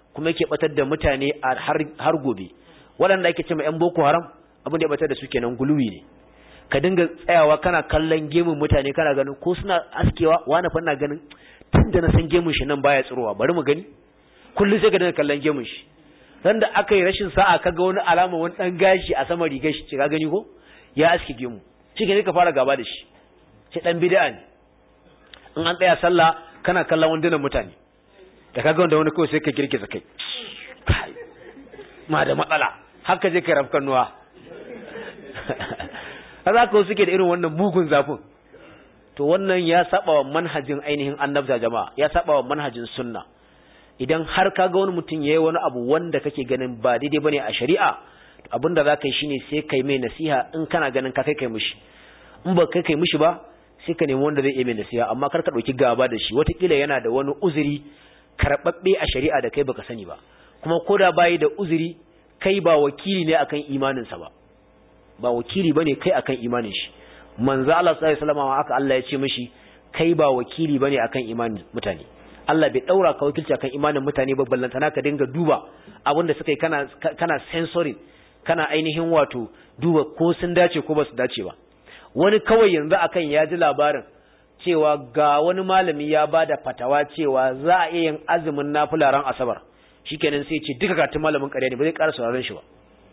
kuma yake batar da mutane har gobe waɗanda ake cewa ƴan boko haram abin da ya batar da su kenan guluwi ne ka dinga tsayawa kana kallon gemun mutane kana ganin ko suna askewa wani fa ina ganin tunda na san gemun shi nan baya tsirowa bari mu gani kullum sai ka dinga kallon gemun shi dan da aka yi rashin sa'a kaga wani alama wani dan gashi a sama rigar shi ka gani ko ya aske gemu shi ne ka fara gaba da shi shi dan bid'a ne in an tsaya sallah kana kallon wandunan mutane da kaga wanda wani kawai sai ka girgiza kai ma da matsala haka je ka rafkan nuwa za ka suke da irin wannan mugun zafin to wannan ya saba wa manhajin ainihin annabta jama'a ya saba wa manhajin sunna idan har ka ga wani mutum yayi wani abu wanda kake ganin ba daidai bane a shari'a abinda za ka yi shine sai kai mai nasiha in kana ganin ka kai kai mishi in ba kai kai mishi ba sai ka nemi wanda zai yi mai nasiha amma kar ka dauki gaba da shi watakila yana da wani uzuri karɓaɓɓe a shari'a da kai baka sani ba kuma ko da bayi da uzuri kai ba wakili ne akan imaninsa ba ba wakili bane kai akan imanin shi manzo Allah sallallahu alaihi wasallam haka Allah ya ce mishi kai ba wakili bane akan imanin mutane Allah bai daura ka wakilci akan imanin mutane ba ballantana ka dinga duba abinda suka yi kana kana sensory kana ainihin wato duba ko sun dace ko ba su dace ba wani kawai yanzu akan ya ji labarin cewa ga wani malami ya bada fatawa cewa za a iya yin azumin nafila ran asabar shikenan sai ce duka katun malamin ƙarya ne ba zai ƙara sauraron shi ba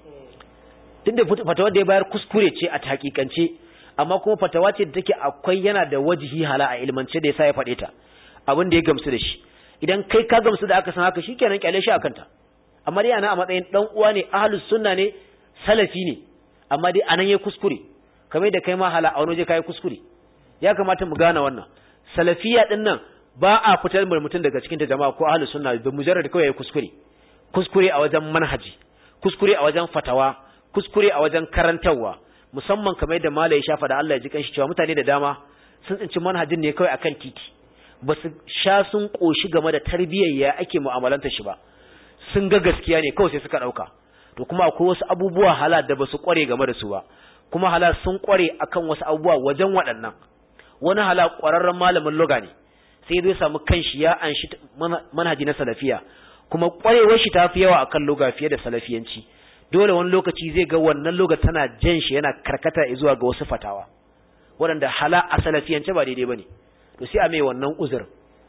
tunda fatawar da ya bayar kuskure ce a hakikance amma kuma fatawa ce da take akwai yana da wajihi hala a ilmance da yasa ya faɗe ta abin da ya gamsu da shi idan kai ka gamsu da aka san haka shikenan kyale shi akan ta amma dai ana a matsayin dan uwa ne ahlus sunna ne salafi ne amma dai anan yayi kuskure kamar da kai ma hala a wani waje kai kuskure ya kamata mu gane wannan salafiya din nan ba a fitar da mutum daga cikin ta jama'a ko ahlus sunna da mujarrad kawai yayi kuskure kuskure a wajen manhaji kuskure a wajen fatawa kuskure a wajen karantarwa musamman kamar da malai shafa da Allah ya ji kanshi cewa mutane da dama sun tsinci manhajin ne kawai akan titi ba su sha sun koshi game da tarbiyyar ya ake mu'amalanta shi ba sun ga gaskiya ne kawai sai suka dauka to kuma akwai wasu abubuwa halal da ba su kware game da su ba kuma halal sun kware akan wasu abubuwa wajen waɗannan wani halal kwararren malamin loga ne sai zai samu kanshi ya anshi manhaji na salafiya kuma kwarewar shi tafi yawa akan loga fiye da salafiyanci dole wani lokaci zai ga wannan loga tana jan shi yana karkata zuwa ga wasu fatawa waɗanda hala a salafiyance ba daidai bane to sai a mai wannan uzur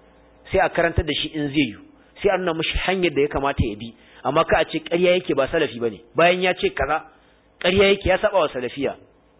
sai a karantar da shi in zai yi sai a nuna mishi hanyar da ya kamata ya bi amma ka a ce ƙarya yake ba salafi bane bayan ya ce kaza ƙarya yake ya saba wa salafiya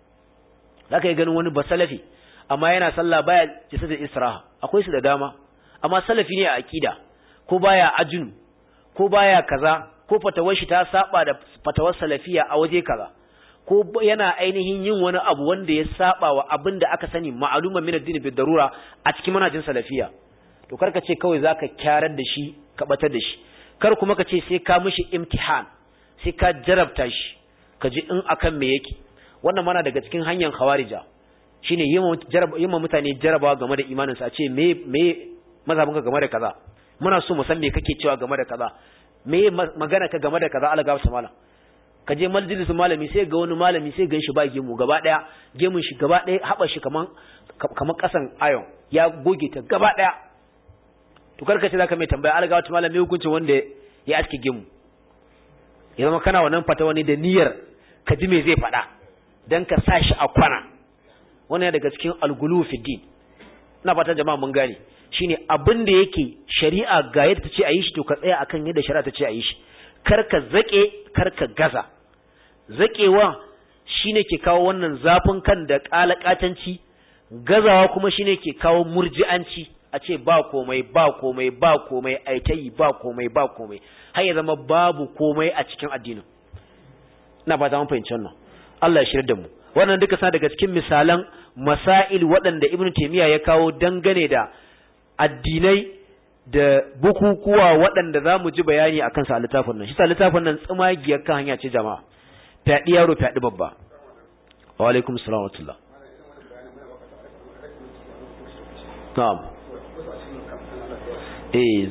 zaka yi ganin wani ba salafi amma yana sallah baya jisa da israha akwai su da dama amma salafi ne a akida ko baya ajinu ko baya kaza ko fatawar shi ta saba da fatawar salafiya a waje kaza ko yana ainihin yin wani abu wanda ya saba wa abin da aka sani ma'aluman min addini bi darura a cikin manhajin salafiya to karka ce kawai zaka kyarar da shi ka batar da shi kar kuma ka ce sai ka mishi imtihan sai ka jarabta shi ka ji in akan me yake wannan mana daga cikin hanyar khawarija shine yin mutane jarabawa game da imaninsu a ce me me mazhabinka game da kaza muna so mu san me kake cewa game da kaza me magana ka game da kaza alaga su malam ka je majalisin malami sai ga wani malami sai gan shi ba gemu gaba daya gemun shi gaba daya haba shi kaman kaman kasan ayon ya goge ta gaba daya to karka ce zaka mai tambaya alaga wata malami hukuncin wanda ya aske gemu ya zama kana wannan fata wani da niyyar ka ji me zai faɗa dan ka sa shi a kwana wannan daga cikin algulu fi din ina fata jama'a mun gane shine abin da yake shari'a ga yadda ta ce a yi shi to ka tsaya akan yadda shari'a ta ce a yi shi kar ka zake kar ka gaza zakewa shine ke kawo wannan zafin kan da kalakatanci gazawa kuma shine ke kawo murji'anci a ce ba komai ba komai ba komai ai ta yi ba komai ba komai har ya zama babu komai a cikin addinin ina fata mun fahimci wannan Allah ya shirya da mu wannan duka sa daga cikin misalan masail waɗanda Ibn Taymiyyah ya kawo dangane da addinai da bukukuwa waɗanda za mu ji bayani a kansa a littafin nan shi sa littafin nan tsimagiyar kan hanya ce jama'a fyaɗi yaro fyaɗi babba wa alaikum salam wa tullah na'am eh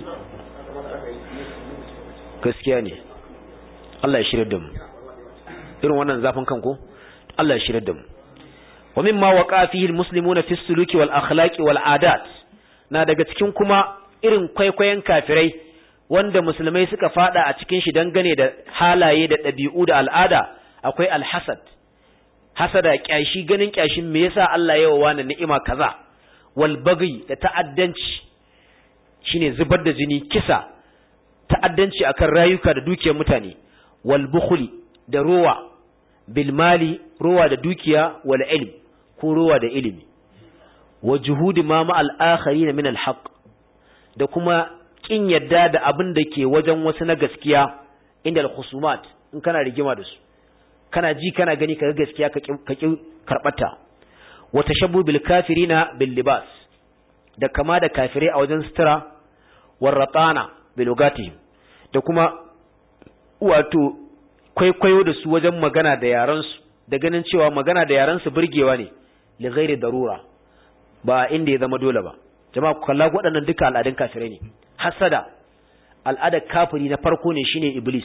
gaskiya ne Allah ya shirya da mu irin wannan zafin kan ko Allah ya shirya da mu wa mimma waqa fihi almuslimuna fi suluki wal akhlaqi wal adat na daga cikin kuma irin kwaikwayon kafirai wanda musulmai suka fada a cikin shi dangane da halaye da ɗabi'u da al'ada akwai alhasad hasada kyashi ganin kyashin me yasa Allah ya wa ni'ima kaza wal baghi da ta'addanci shine zubar da jini kisa ta'addanci akan rayuka da dukiyar mutane wal bukhli da rowa bil mali rowa da dukiya wal ilm ko rowa da ilimi wa juhudi ma ma al akharin min al haqq da kuma kin yadda da abin da ke wajen wasu na gaskiya inda al khusumat in kana rigima da su kana ji kana gani kaga gaskiya ka ki karbata wa tashabbu bil kafirina bil libas da kama da kafirai a wajen sutura warratana bilugatihim da kuma wato kwaikwayo da su wajen magana da yaransu da ganin cewa magana da yaransu burgewa ne li ghairi darura ba inda ya zama dole ba jama'a ku kalla waɗannan duka al'adun kafirai ne hasada al'adar kafiri na farko ne shine iblis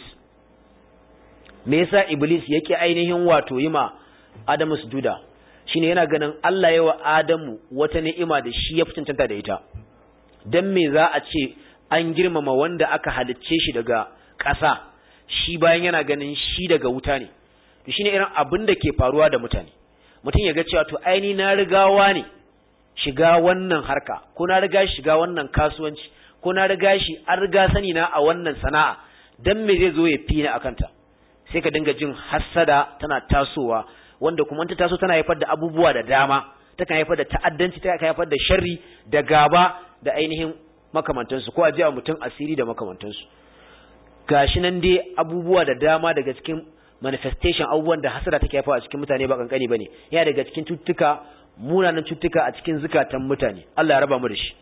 me yasa iblis yake ainihin wato yima adamu sujuda shine yana ganin Allah ya wa adamu wata ni'ima da shi ya fi cancanta da ita dan me za a ce an girmama wanda aka halicce shi daga ƙasa shi bayan yana ganin shi daga wuta ne to shine irin abin da ke faruwa da mutane mutum ya ga cewa to aini na rigawa ne shiga wannan harka ko na riga shiga wannan kasuwanci ko na riga shi an riga sani na a wannan sana'a dan me zai zo ya fi ni akanta sai ka dinga jin hassada tana tasowa wanda kuma ta taso tana haifar da abubuwa da dama takan haifar da ta'addanci ta haifar da sharri da gaba da ainihin makamantansu ko a ji mutum asiri da makamantansu gashi nan dai abubuwa da dama daga cikin manifestation abubuwan da hasada take haifawa a cikin mutane ba kankani bane yana daga cikin cututtuka munanan cututtuka a cikin zukatan mutane Allah ya raba mu da shi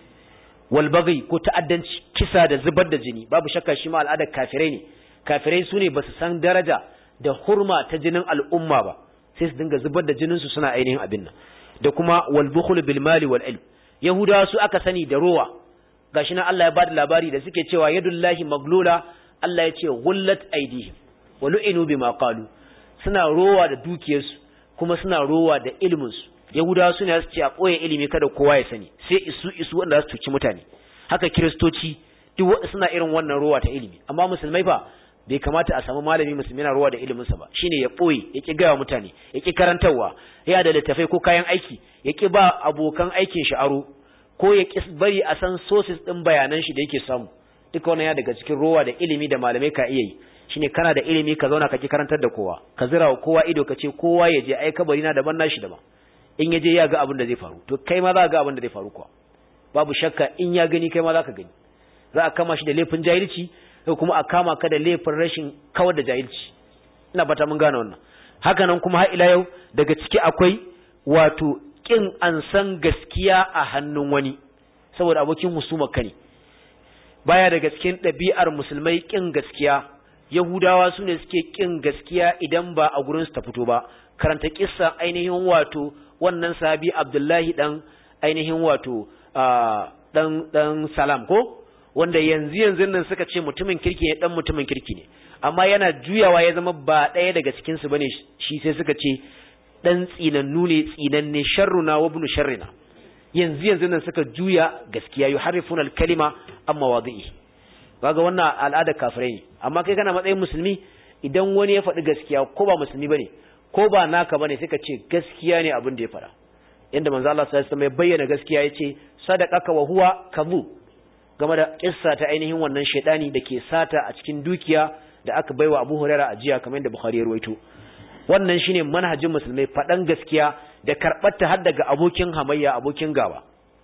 wal baghi ko ta'addanci kisa da zubar da jini babu shakka shi ma al'adar kafirai ne kafirai su ne ba su san daraja da hurma ta jinin al'umma ba sai su dinga zubar da jinin su suna ainihin abin nan da kuma wal bukhul bil mali wal ilm yahudawa su aka sani da rowa gashi nan Allah ya bada labari da suke cewa yadullahi maglula Allah ya ce gullat aidihim wa lu'inu bima qalu suna rowa da dukiyarsu kuma suna rowa da ilimin su yahudawa su ne su ce a koye ilimi kada kowa ya sani sai isu isu wanda za su tuci mutane haka kiristoci duk suna irin wannan rowa ta ilimi amma musulmai fa bai kamata a samu malami musulmi yana ruwa da iliminsa ba shine ya boye ya ki gaya mutane ya ki karantarwa ya da littafai ko kayan aiki ya ki ba abokan aikin shi aro ko ya ki bari a san sources din bayanan shi da yake samu duka wannan ya daga cikin rowa da ilimi da malamai ka iya yi shine kana da ilimi ka zauna ka ki karantar da kowa ka zira wa kowa ido ka ce kowa ya je ai kabari na daban nashi daban in ya je ya ga abin da zai faru to kai ma za ga abin da zai faru kuwa babu shakka in ya gani kai ma za ka gani za a kama shi da laifin jahilci ko kuma a kama ka da laifin rashin kawar da jahilci ina bata mun gane wannan haka nan kuma har ila yau daga ciki akwai wato kin an san gaskiya a hannun wani saboda abokin husuma ka ne baya daga cikin ɗabi'ar musulmai kin gaskiya yahudawa su ne suke kin gaskiya idan ba a gurin su ta fito ba karanta kissa ainihin wato wannan sahabi abdullahi dan ainihin wato dan dan salam ko wanda yanzu yanzu nan suka ce mutumin kirki ne dan mutumin kirki ne amma yana juyawa ya zama ba ɗaya daga cikin su bane shi sai suka ce dan tsinannu ne tsinanne sharruna wa ibn sharrina yanzu yanzu nan suka juya gaskiya yuharrifuna al-kalima amma wadi'i kaga wannan al'ada kafirai ne amma kai kana matsayin musulmi idan wani ya faɗi gaskiya ko ba musulmi bane ko ba naka bane sai ka ce gaskiya ne abin da ya faɗa yanda manzo Allah sallallahu alaihi wasallam ya bayyana gaskiya yace sadaqaka wa huwa kadhub game da kissa ta ainihin wannan shaidani da ke sata a cikin dukiya da aka baiwa Abu Huraira a jiya kamar yadda Bukhari ya rawaito wannan shine manhajin musulmai faɗan gaskiya da karɓar ta har daga abokin hamayya abokin gaba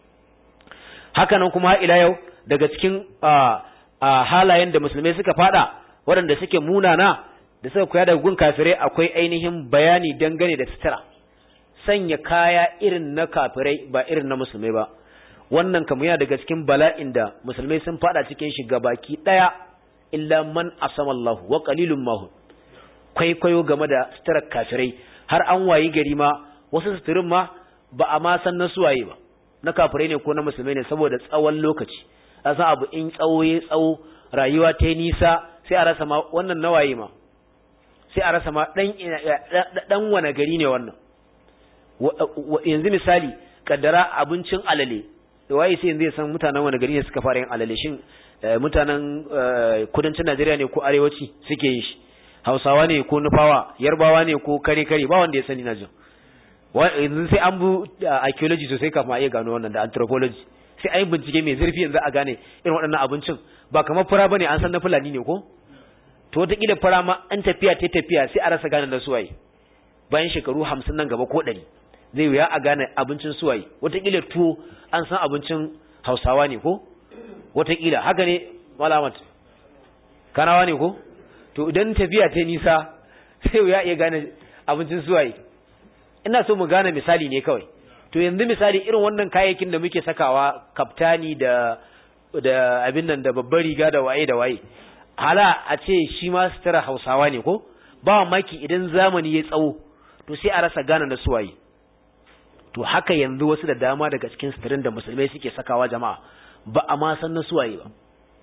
haka nan kuma ila yau daga cikin halayen da musulmai suka fada waɗanda suke munana da suka koya daga gun kafirai akwai ainihin bayani dangane da sutura sanya kaya irin na kafirai ba irin na musulmai ba wannan kamar yana daga cikin bala'in da musulmai sun fada cikin shi baki daya illa man asama Allah wa qalilun mahum kwaikwayo game da suturar kafirai har an wayi gari ma wasu suturin ma ba a ma san na suwaye ba na kafirai ne ko na musulmai ne saboda tsawon lokaci a san abu in tsawo ya tsawo rayuwa ta yi nisa sai a rasa ma wannan nawaye ma sai a rasa ma dan dan wane gari ne wannan yanzu misali kaddara abincin alale da waye sai yanzu ya san mutanen wani gari ne suka fara yin alale shin mutanen kudancin Najeriya ne ko arewaci suke yin shi Hausawa ne ko Nufawa Yarbawa ne ko kare kare ba wanda ya sani na jin yanzu sai an bu archaeology sosai kafin a iya gano wannan da anthropology sai an yi bincike mai zurfi yanzu a gane irin waɗannan abincin ba kamar fura bane an san na fulani ne ko to wataƙila fara ma an tafiya ta tafiya sai a rasa gane na suwaye bayan shekaru hamsin nan gaba ko ɗari zai wuya a gane abincin suwaye wataƙila tuwo an san abincin hausawa ne ko wataƙila haka ne malamat kanawa ne ko to idan tafiya ta nisa sai wuya iya gane abincin suwaye ina so mu gane misali ne kawai to yanzu misali irin wannan kayayyakin da muke sakawa kaftani da da abin nan da babbar riga da waye da waye hala a ce shi ma sutura hausawa ne ko ba maki idan zamani ya tsawo to sai a rasa gane na suwaye to haka yanzu wasu da dama daga cikin suturin da musulmai suke sakawa jama'a ba a ma san na suwaye ba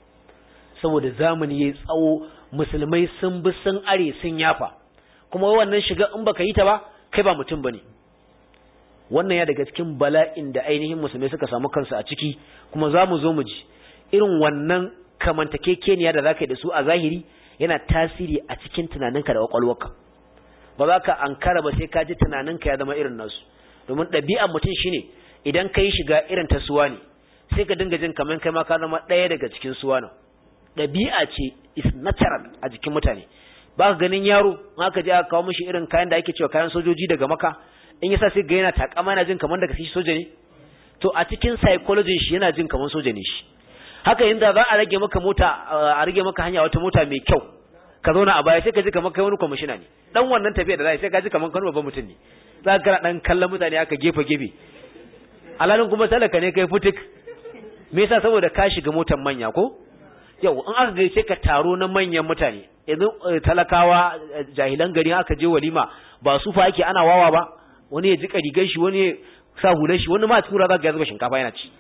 saboda zamani ya tsawo musulmai sun bi sun are sun yafa kuma wannan shiga in baka yi ta ba kai ba mutum bane wannan ya daga cikin bala'in da ainihin musulmai suka samu kansu a ciki kuma za mu zo mu ji irin wannan kamantakekeniya da za ka yi da su a zahiri yana tasiri a cikin tunaninka da kwakwalwarka ba za ka ankara ba sai ka ji tunaninka ya zama irin nasu domin ɗabi'ar mutum shine idan ka yi shiga irin ta suwa ne sai ka dinga jin kamar kai ma ka zama ɗaya daga cikin suwa nan ɗabi'a ce is natural a jikin mutane ba ka ganin yaro ma ka je aka kawo mishi irin kayan da ake cewa kayan sojoji daga maka in yasa sai ga yana takama yana jin kamar daga shi soja ne to a cikin psychology shi yana jin kamar soja ne shi haka inda za a rage maka mota a rage maka hanya wata mota mai kyau ka zauna a baya sai ka ji kamar kai wani kwamishina ne dan wannan tafiya da za sai ka ji kamar kan babban mutum ne za ka dan kallon mutane aka gefe gefe alalin kuma talaka ne kai futik me yasa saboda ka shiga motar manya ko yau in aka gaishe ka taro na manyan mutane yanzu talakawa jahilan gari aka je walima ba su fa ake ana wawa ba wani ya jika rigar shi wani ya sa hular shi wani ma tura za ka zuba shinkafa yana ci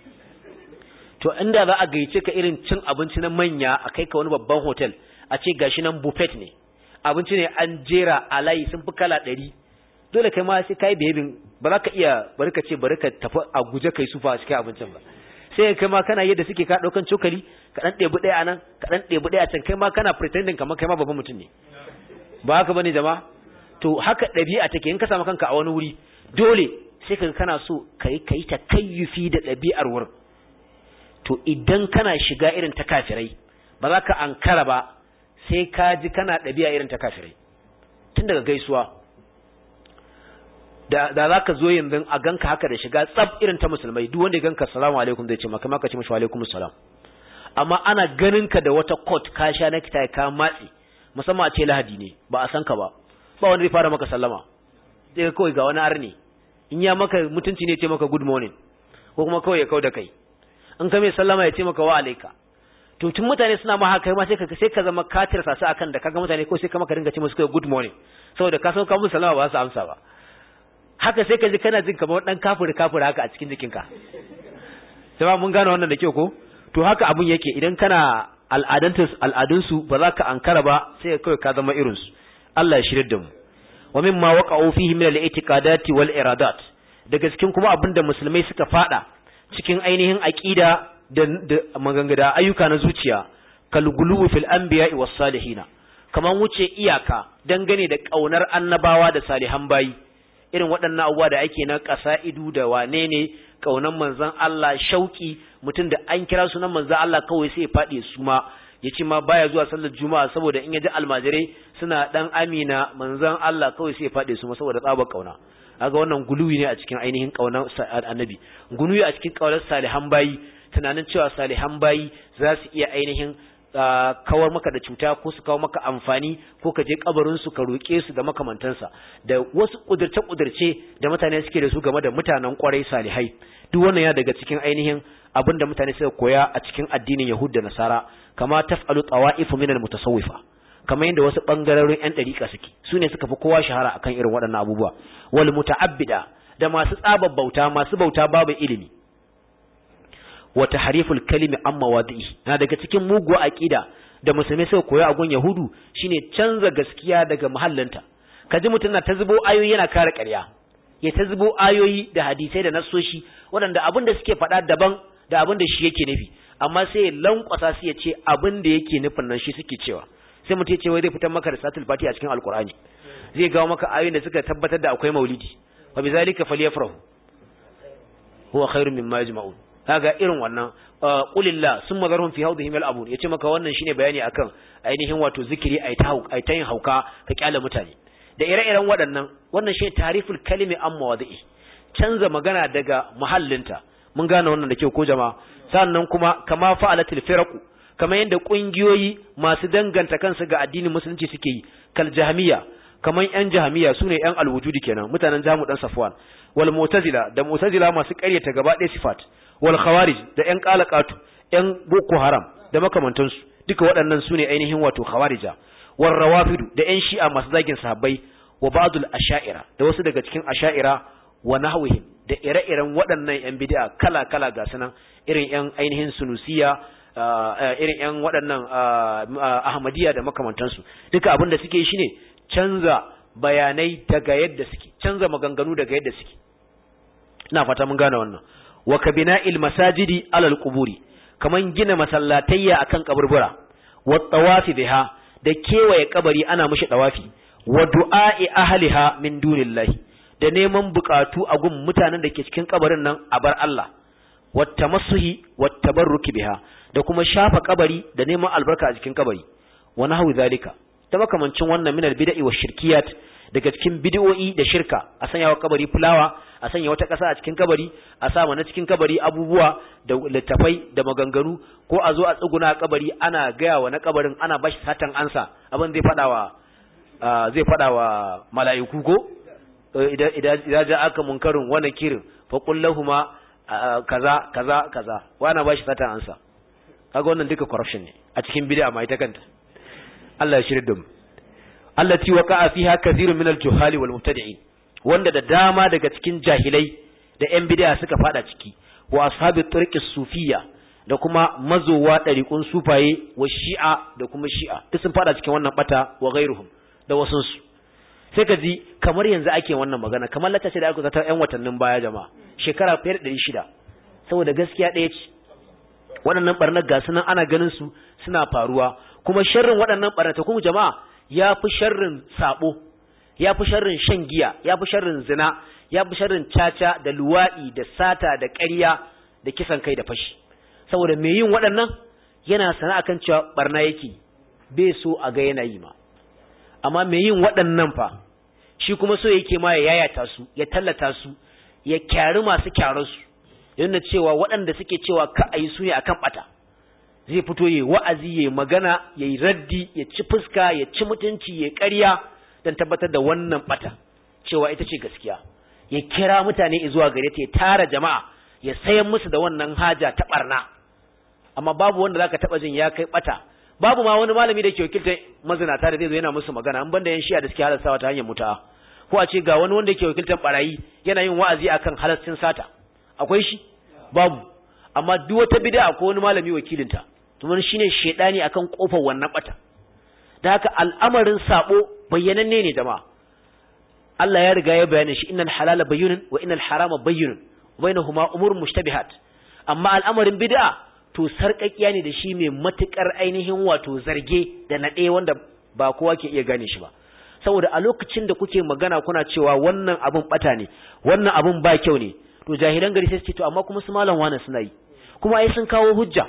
to inda za a gaice ka irin cin abinci na manya a kai ka wani babban hotel a ce gashi nan buffet ne abinci ne an jera a layi sun fi kala ɗari dole kai ma sai kai behaving ba za ka iya bari ka ce bari ka tafi a guje kai sufa a cikin abincin ba sai kai ma kana yadda suke ka ɗaukan cokali ka ɗan ɗebi ɗaya a nan ka ɗan ɗebi ɗaya a can kai ma kana pretending kamar kai ma babban mutum ne ba haka bane jama'a to haka ɗabi'a take in ka samu kanka a wani wuri dole sai ka kana so ka yi ka yi takayyufi da ɗabi'ar wurin to idan kana shiga irin ta kafirai ba za ka ankara ba sai ka ji kana ɗabi'a irin ta kafirai tun daga gaisuwa da za ka zo yanzu a ganka haka da shiga tsab irin ta musulmai duk wanda ya ganka salamu alaikum zai ce maka maka ce mashi alaikum salam amma ana ganin ka da wata coat ka sha na kita ka matsi musamman a ce lahadi ne ba a san ka ba ba wanda zai fara maka sallama sai kawai ga wani arni in ya maka mutunci ne ce maka good morning ko kuma kawai ya kau da kai in ka mai sallama ya ce maka wa alaika to tun mutane suna ma haka ma sai ka sai ka zama katir sasu akan da kaga mutane ko sai ka maka dinga ce musu kai good morning saboda ka san ka musu sallama ba su amsa ba haka sai ka ji kana jin kamar dan kafiri kafiri haka a cikin jikinka sai mun gane wannan da kyau ko to haka abun yake idan kana al'adantus al'adunsu ba za ka ankara ba sai kawai ka zama irinsu Allah ya shirya da mu wa mimma waqa'u fihi min al-i'tiqadati wal iradat daga cikin kuma abinda musulmai suka fada cikin ainihin aqida da, da magangada ayyuka na zuciya kal guluwu fil anbiya'i was salihin kaman wuce iyaka dangane da kaunar annabawa da salihan bayi irin waɗannan abubuwa da ake na ƙasa'idu da wane ne kaunan manzon Allah shauki mutum da an kira sunan manzon Allah kawai sai ya faɗi su ma ya ce ma baya zuwa sallar juma'a saboda in ya ji almajirai suna dan amina manzon Allah kawai sai ya faɗi su ma saboda tsabar kauna kaga wannan guluwi ne a cikin ainihin kaunar annabi guluwi a cikin kaunar salihan bayi tunanin cewa salihan bayi za su iya ainihin kawar maka da cuta ko su kawo maka amfani ko ka je kabarin su ka roƙe su da makamantansa da wasu kudurce kudurce da mutane suke da su game da mutanen kwarai salihai duk wannan ya daga cikin ainihin abin da mutane suka koya a cikin addinin Yahud da Nasara kama taf'alu tawa'ifu minal mutasawwifa kamar yadda wasu bangarorin yan dariƙa suke su ne suka fi kowa shahara akan irin waɗannan abubuwa wal muta'abbida da masu tsabar bauta masu bauta babu ilimi wa tahriful kalimi an mawadi'i na daga cikin muguwa aqida da musulmai suka koya a gun yahudu shine canza gaskiya daga mahallinta kaji mutum na ta zubo ayoyi yana kare ƙarya ya ta zubo ayoyi da hadisai da nassoshi waɗanda abin da suke faɗa daban da abin da shi yake nufi amma sai ya lankwasa su ya ce abin da yake nufin nan shi suke cewa sai mutum ya ce wai zai fitar maka da salatul fati a cikin alqur'ani zai gawo maka ayoyin da suka tabbatar da akwai maulidi wa bizalika falyafrahu huwa khairun mimma yajma'un kaga irin wannan qulillah summa zarhum fi hawdihim yal'abun yace maka wannan shine bayani akan ainihin wato zikiri ai ta ai ta yin hauka ka kyale mutane da ire-iren waɗannan wannan shine tariful kalimi an mawadi'i canza magana daga muhallinta mun gane wannan da kyau ko jama'a sannan kuma kama fa'alatul firaqu kamar yadda kungiyoyi masu danganta kansu ga addinin musulunci suke yi kal jahmiya kamar yan jahmiya sune yan alwujudi kenan mutanen jamu dan safwan wal mu'tazila da mu'tazila masu ƙaryata gaba ɗaya sifat wal khawarij da yan qalaqatu yan boko haram da makamantansu duka waɗannan sune ainihin wato khawarija war rawafidu da yan shi'a masu zagin sahabbai wa ba'dul asha'ira da wasu daga cikin asha'ira wa nahwihim da ire-iren waɗannan yan bid'a kala-kala ga sunan irin yan ainihin sunusiya irin yan waɗannan ahmadiyya da makamantansu duka abin da suke yi shine canza bayanai daga yadda suke canza maganganu daga yadda suke ina fata mun gane wannan wa kabina'il masajidi alal quburi kaman gina masallatayya akan kaburbura wa tawafi biha da kewaye kabari ana mishi tawafi wa du'a'i ahliha min dunillahi da neman bukatu a gun mutanen da ke cikin kabarin nan a bar Allah wa tamassuhi wa tabarruki biha da kuma shafa kabari da neman albarka a cikin kabari wa nahwu zalika ta makamancin wannan minal bid'i wa shirkiyat daga cikin bid'o'i da shirka a sanya wa kabari fulawa a sanya wata ƙasa a cikin kabari a sa mana cikin kabari abubuwa da littafai da maganganu ko a zo a tsuguna a kabari ana gaya wa na kabarin ana bashi satan ansa abin zai fada wa zai fada wa mala'iku ko idan idan ja aka munkarin wa nakirin fa qul lahumu kaza kaza kaza wa ana bashi satan ansa kaga wannan duka corruption ne a cikin bid'a ma ita kanta Allah ya shirya da mu allati waqa'a fiha kathirun min al-juhali wal mubtadi'in wanda da dama daga cikin jahilai da yan bid'a suka fada ciki wa ashabi turqi sufiyya da kuma mazowa dariqun sufaye wa shi'a da kuma shi'a duk sun fada cikin wannan bata wa ghairuhum da wasun su sai ka ji kamar yanzu ake wannan magana kamar latace da aka zata yan watannin baya jama'a shekara fiye da 600 saboda gaskiya ɗaya ce waɗannan barnar ga sunan ana ganin su suna faruwa kuma sharrin waɗannan barnata kuma jama'a ya fi sharrin sabo ya fi sharrin shan giya ya fi sharrin zina ya fi sharrin caca da luwaɗi da sata da ƙarya da kisan kai da fashi saboda mai yin waɗannan yana sana kan cewa barna yake bai so a ga yana yi ma amma mai yin waɗannan fa shi kuma so yake ma ya yayata su ya tallata su ya kyari masu kyararsu yana cewa waɗanda suke cewa ka a yi su ne akan ɓata zai fito yayi wa'azi yayi magana yayi raddi ya ci fuska ya ci mutunci ya ƙarya dan tabbatar da wannan bata cewa ita ce gaskiya ya kira mutane zuwa gare ta ya tara jama'a ya sayan musu da wannan haja ta barna amma babu wanda zaka taba jin ya kai bata babu ma wani malami da ke wakiltar mazinata da zai zo yana musu magana an banda yan shiya da suke halartawa ta hanyar mutu'a ko a ce ga wani wanda ke wakiltar barayi yana yin wa'azi akan halastin sata akwai shi babu amma duk wata bid'a ko wani malami wakilinta to shine shedani akan kofar wannan bata da haka al'amarin sabo bayyananne ne jama'a Allah ya riga ya bayyana shi innal halala bayyinun wa innal harama bayyinun bainahuma umurun mushtabihat amma al'amarin bid'a to sarƙaƙiya ne da shi mai matukar ainihin wato zarge da nade wanda ba kowa ke iya gane shi ba saboda a lokacin da kuke magana kuna cewa wannan abun bata ne wannan abun ba kyau ne to jahilan gari sai su ce to amma kuma su malam wani suna yi kuma ai sun kawo hujja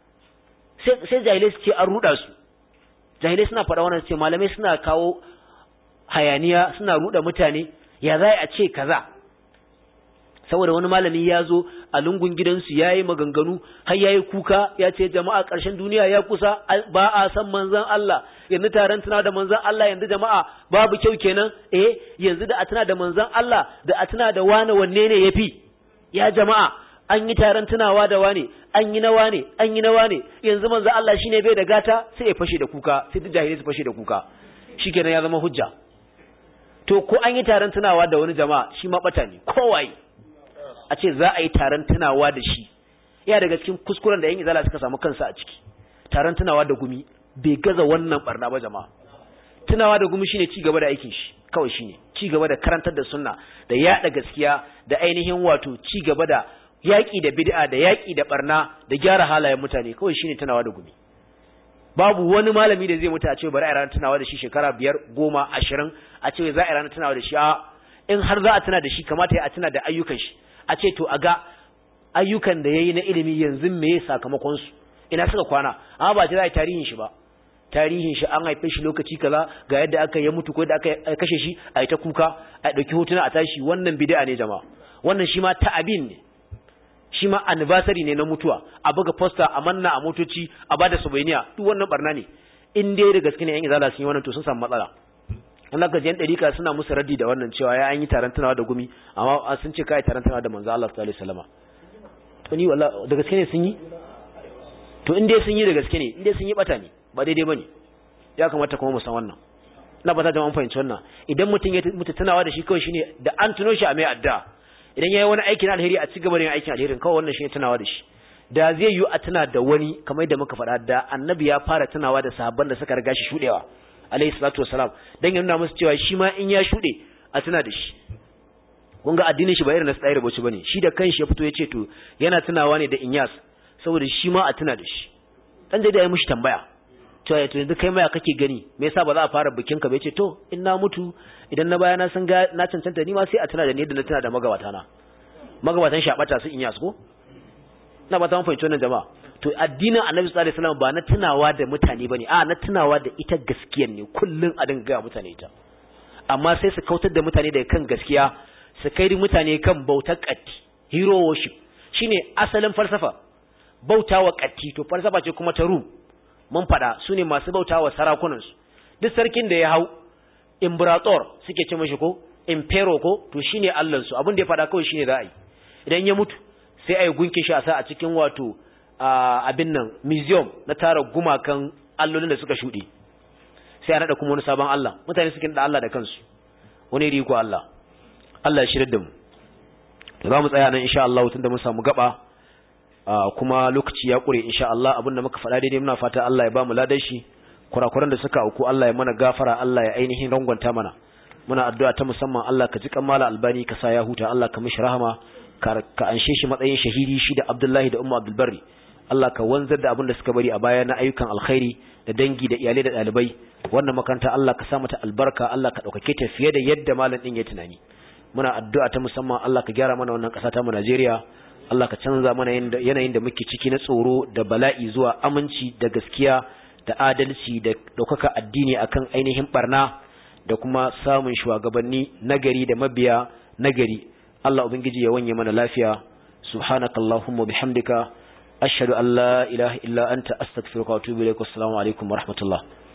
sai jahilai su ce an ruda su jahilai suna faɗa wannan ce malamai suna kawo hayaniya suna ruda mutane ya za a ce kaza saboda wani malami ya zo a lungun gidansu ya yi maganganu har ya yi kuka ya ce jama'a ƙarshen duniya ya kusa ba a san manzan Allah yanzu taron tuna da manzan Allah yanzu jama'a babu kyau kenan eh yanzu da a tuna da manzan Allah da a tuna da wane wanne ne ya fi ya jama'a an yi taron tunawa da wane an yi na wane an yi na wane yanzu manzan Allah shine bai da gata sai ya fashe da kuka sai duk jahilai su fashe da kuka shikenan ya zama hujja to ko an yi taron tunawa da wani jama'a shi ma bata ne kowaye a ce za a yi taron tunawa da shi ya daga cikin kuskuren da yan izala suka samu kansa a ciki taron tunawa da gumi bai gaza wannan barna ba jama'a tunawa da gumi shine ci gaba da aikin shi kawai shine ci gaba da karantar da sunna da yada gaskiya da ainihin wato ci gaba da yaƙi da bid'a da yaƙi da barna da gyara halayen mutane kawai shine tunawa da gumi babu wani malami da zai mutu a ce bari a ranar tunawa da shi shekara biyar goma ashirin a ce za a ranar tunawa da shi a in har za a tuna da shi kamata ya a tuna da ayyukan shi a ce to a ga ayyukan da ya yi na ilimi yanzu me ya sakamakon su ina suka kwana amma ba ce za a yi tarihin shi ba tarihin shi an haife shi lokaci kaza ga yadda aka yi mutu ko yadda aka kashe shi a yi ta kuka a ɗauki hotuna a tashi wannan bid'a ne jama'a wannan shi ma ta'abin ne shi ma anniversary ne na mutuwa a buga poster a manna a motoci a bada souvenir duk wannan barna ne in dai da gaske ne yan izala sun yi wannan to sun samu matsala in aka ji yan dariƙa suna musu raddi da wannan cewa ya an yi taron tunawa da gumi amma sun ce kai taron tunawa da manzo Allah sallallahu alaihi wasallam to ni wallahi da gaske ne sun yi to in dai sun yi da gaske ne in dai sun yi bata ne ba daidai bane ya kamata kuma mu san wannan ina ba ta da mun fahimci wannan idan mutum ya mutu tunawa da shi kawai shine da an tuno shi a mai addu'a idan yayi wani aikin alheri a ci gaba da yin aikin alherin kawai wannan shine tunawa da shi da zai yi a tuna da wani kamar yadda muka faɗa da annabi ya fara tunawa da sahabban da suka riga shi shudewa alayhi salatu wassalam dan ya nuna musu cewa shi ma in ya shude a tuna da shi kun ga addinin shi ba irin na tsayar bace bane shi da kanshi ya fito ya ce to yana tunawa ne da Inyas saboda shi ma a tuna da shi dan da ya mishi tambaya to ya to yanzu kai ma kake gani me yasa ba za a fara bikin ka ba yace to in na mutu idan na baya na san ga na cancanta ni ma sai a tuna da ni da na tuna da magabata na magabatan shabata su Inyas ko na ba ta fahimci wannan jama'a to addinin Annabi sallallahu alaihi wasallam ba na tunawa da mutane bane a na tunawa da ita gaskiyar ne kullun a dinga ga mutane ita amma sai su kautar da mutane daga kan gaskiya su kai mutane kan bautar katti hero worship shine asalin falsafa bautawa katti to falsafa ce kuma ta rum mun fada su ne masu bautawa sarakunan su duk sarkin da ya hau imperator suke ce mashi ko impero ko to shine Allah su abin da ya fada kawai shine za a yi idan ya mutu sai a yi gunkin shi a sa a cikin wato abin nan museum na tara gumakan allolin da suka shuɗe sai a naɗa kuma wani sabon Allah mutane suke da Allah da kansu wani riko Allah Allah ya shirya da mu za mu tsaya nan insha Allah tunda mun samu gaba kuma lokaci ya kure insha Allah abinda muka faɗa daidai muna fata Allah ya ba mu ladan shi kurakuran da suka auku Allah ya mana gafara Allah ya ainihin rangwanta mana muna addu'a ta musamman Allah ka ji kammala albani ka sa ya huta Allah ka mishi rahama ka anshe shi matsayin shahidi shi da Abdullahi da Ummu Abdul Barri Allah ka wanzar da abin da suka bari a baya na ayyukan alkhairi da dangi da iyalai da ɗalibai wannan makaranta Allah ka sa mata albarka Allah ka ɗaukake ta fiye da yadda malam ɗin ya tunani muna addu'a ta musamman Allah ka gyara mana wannan ƙasa ta mu Najeriya Allah ka canza mana yanayin da muke ciki na tsoro da bala'i zuwa aminci da gaskiya da adalci da ɗaukaka addini akan ainihin barna da kuma samun shugabanni nagari da mabiya nagari Allah ubangiji ya wanye mana lafiya subhanakallahumma bihamdika ashhadu an la ilaha illa anta astaghfiruka wa atubu ilaik assalamu alaikum wa rahmatullah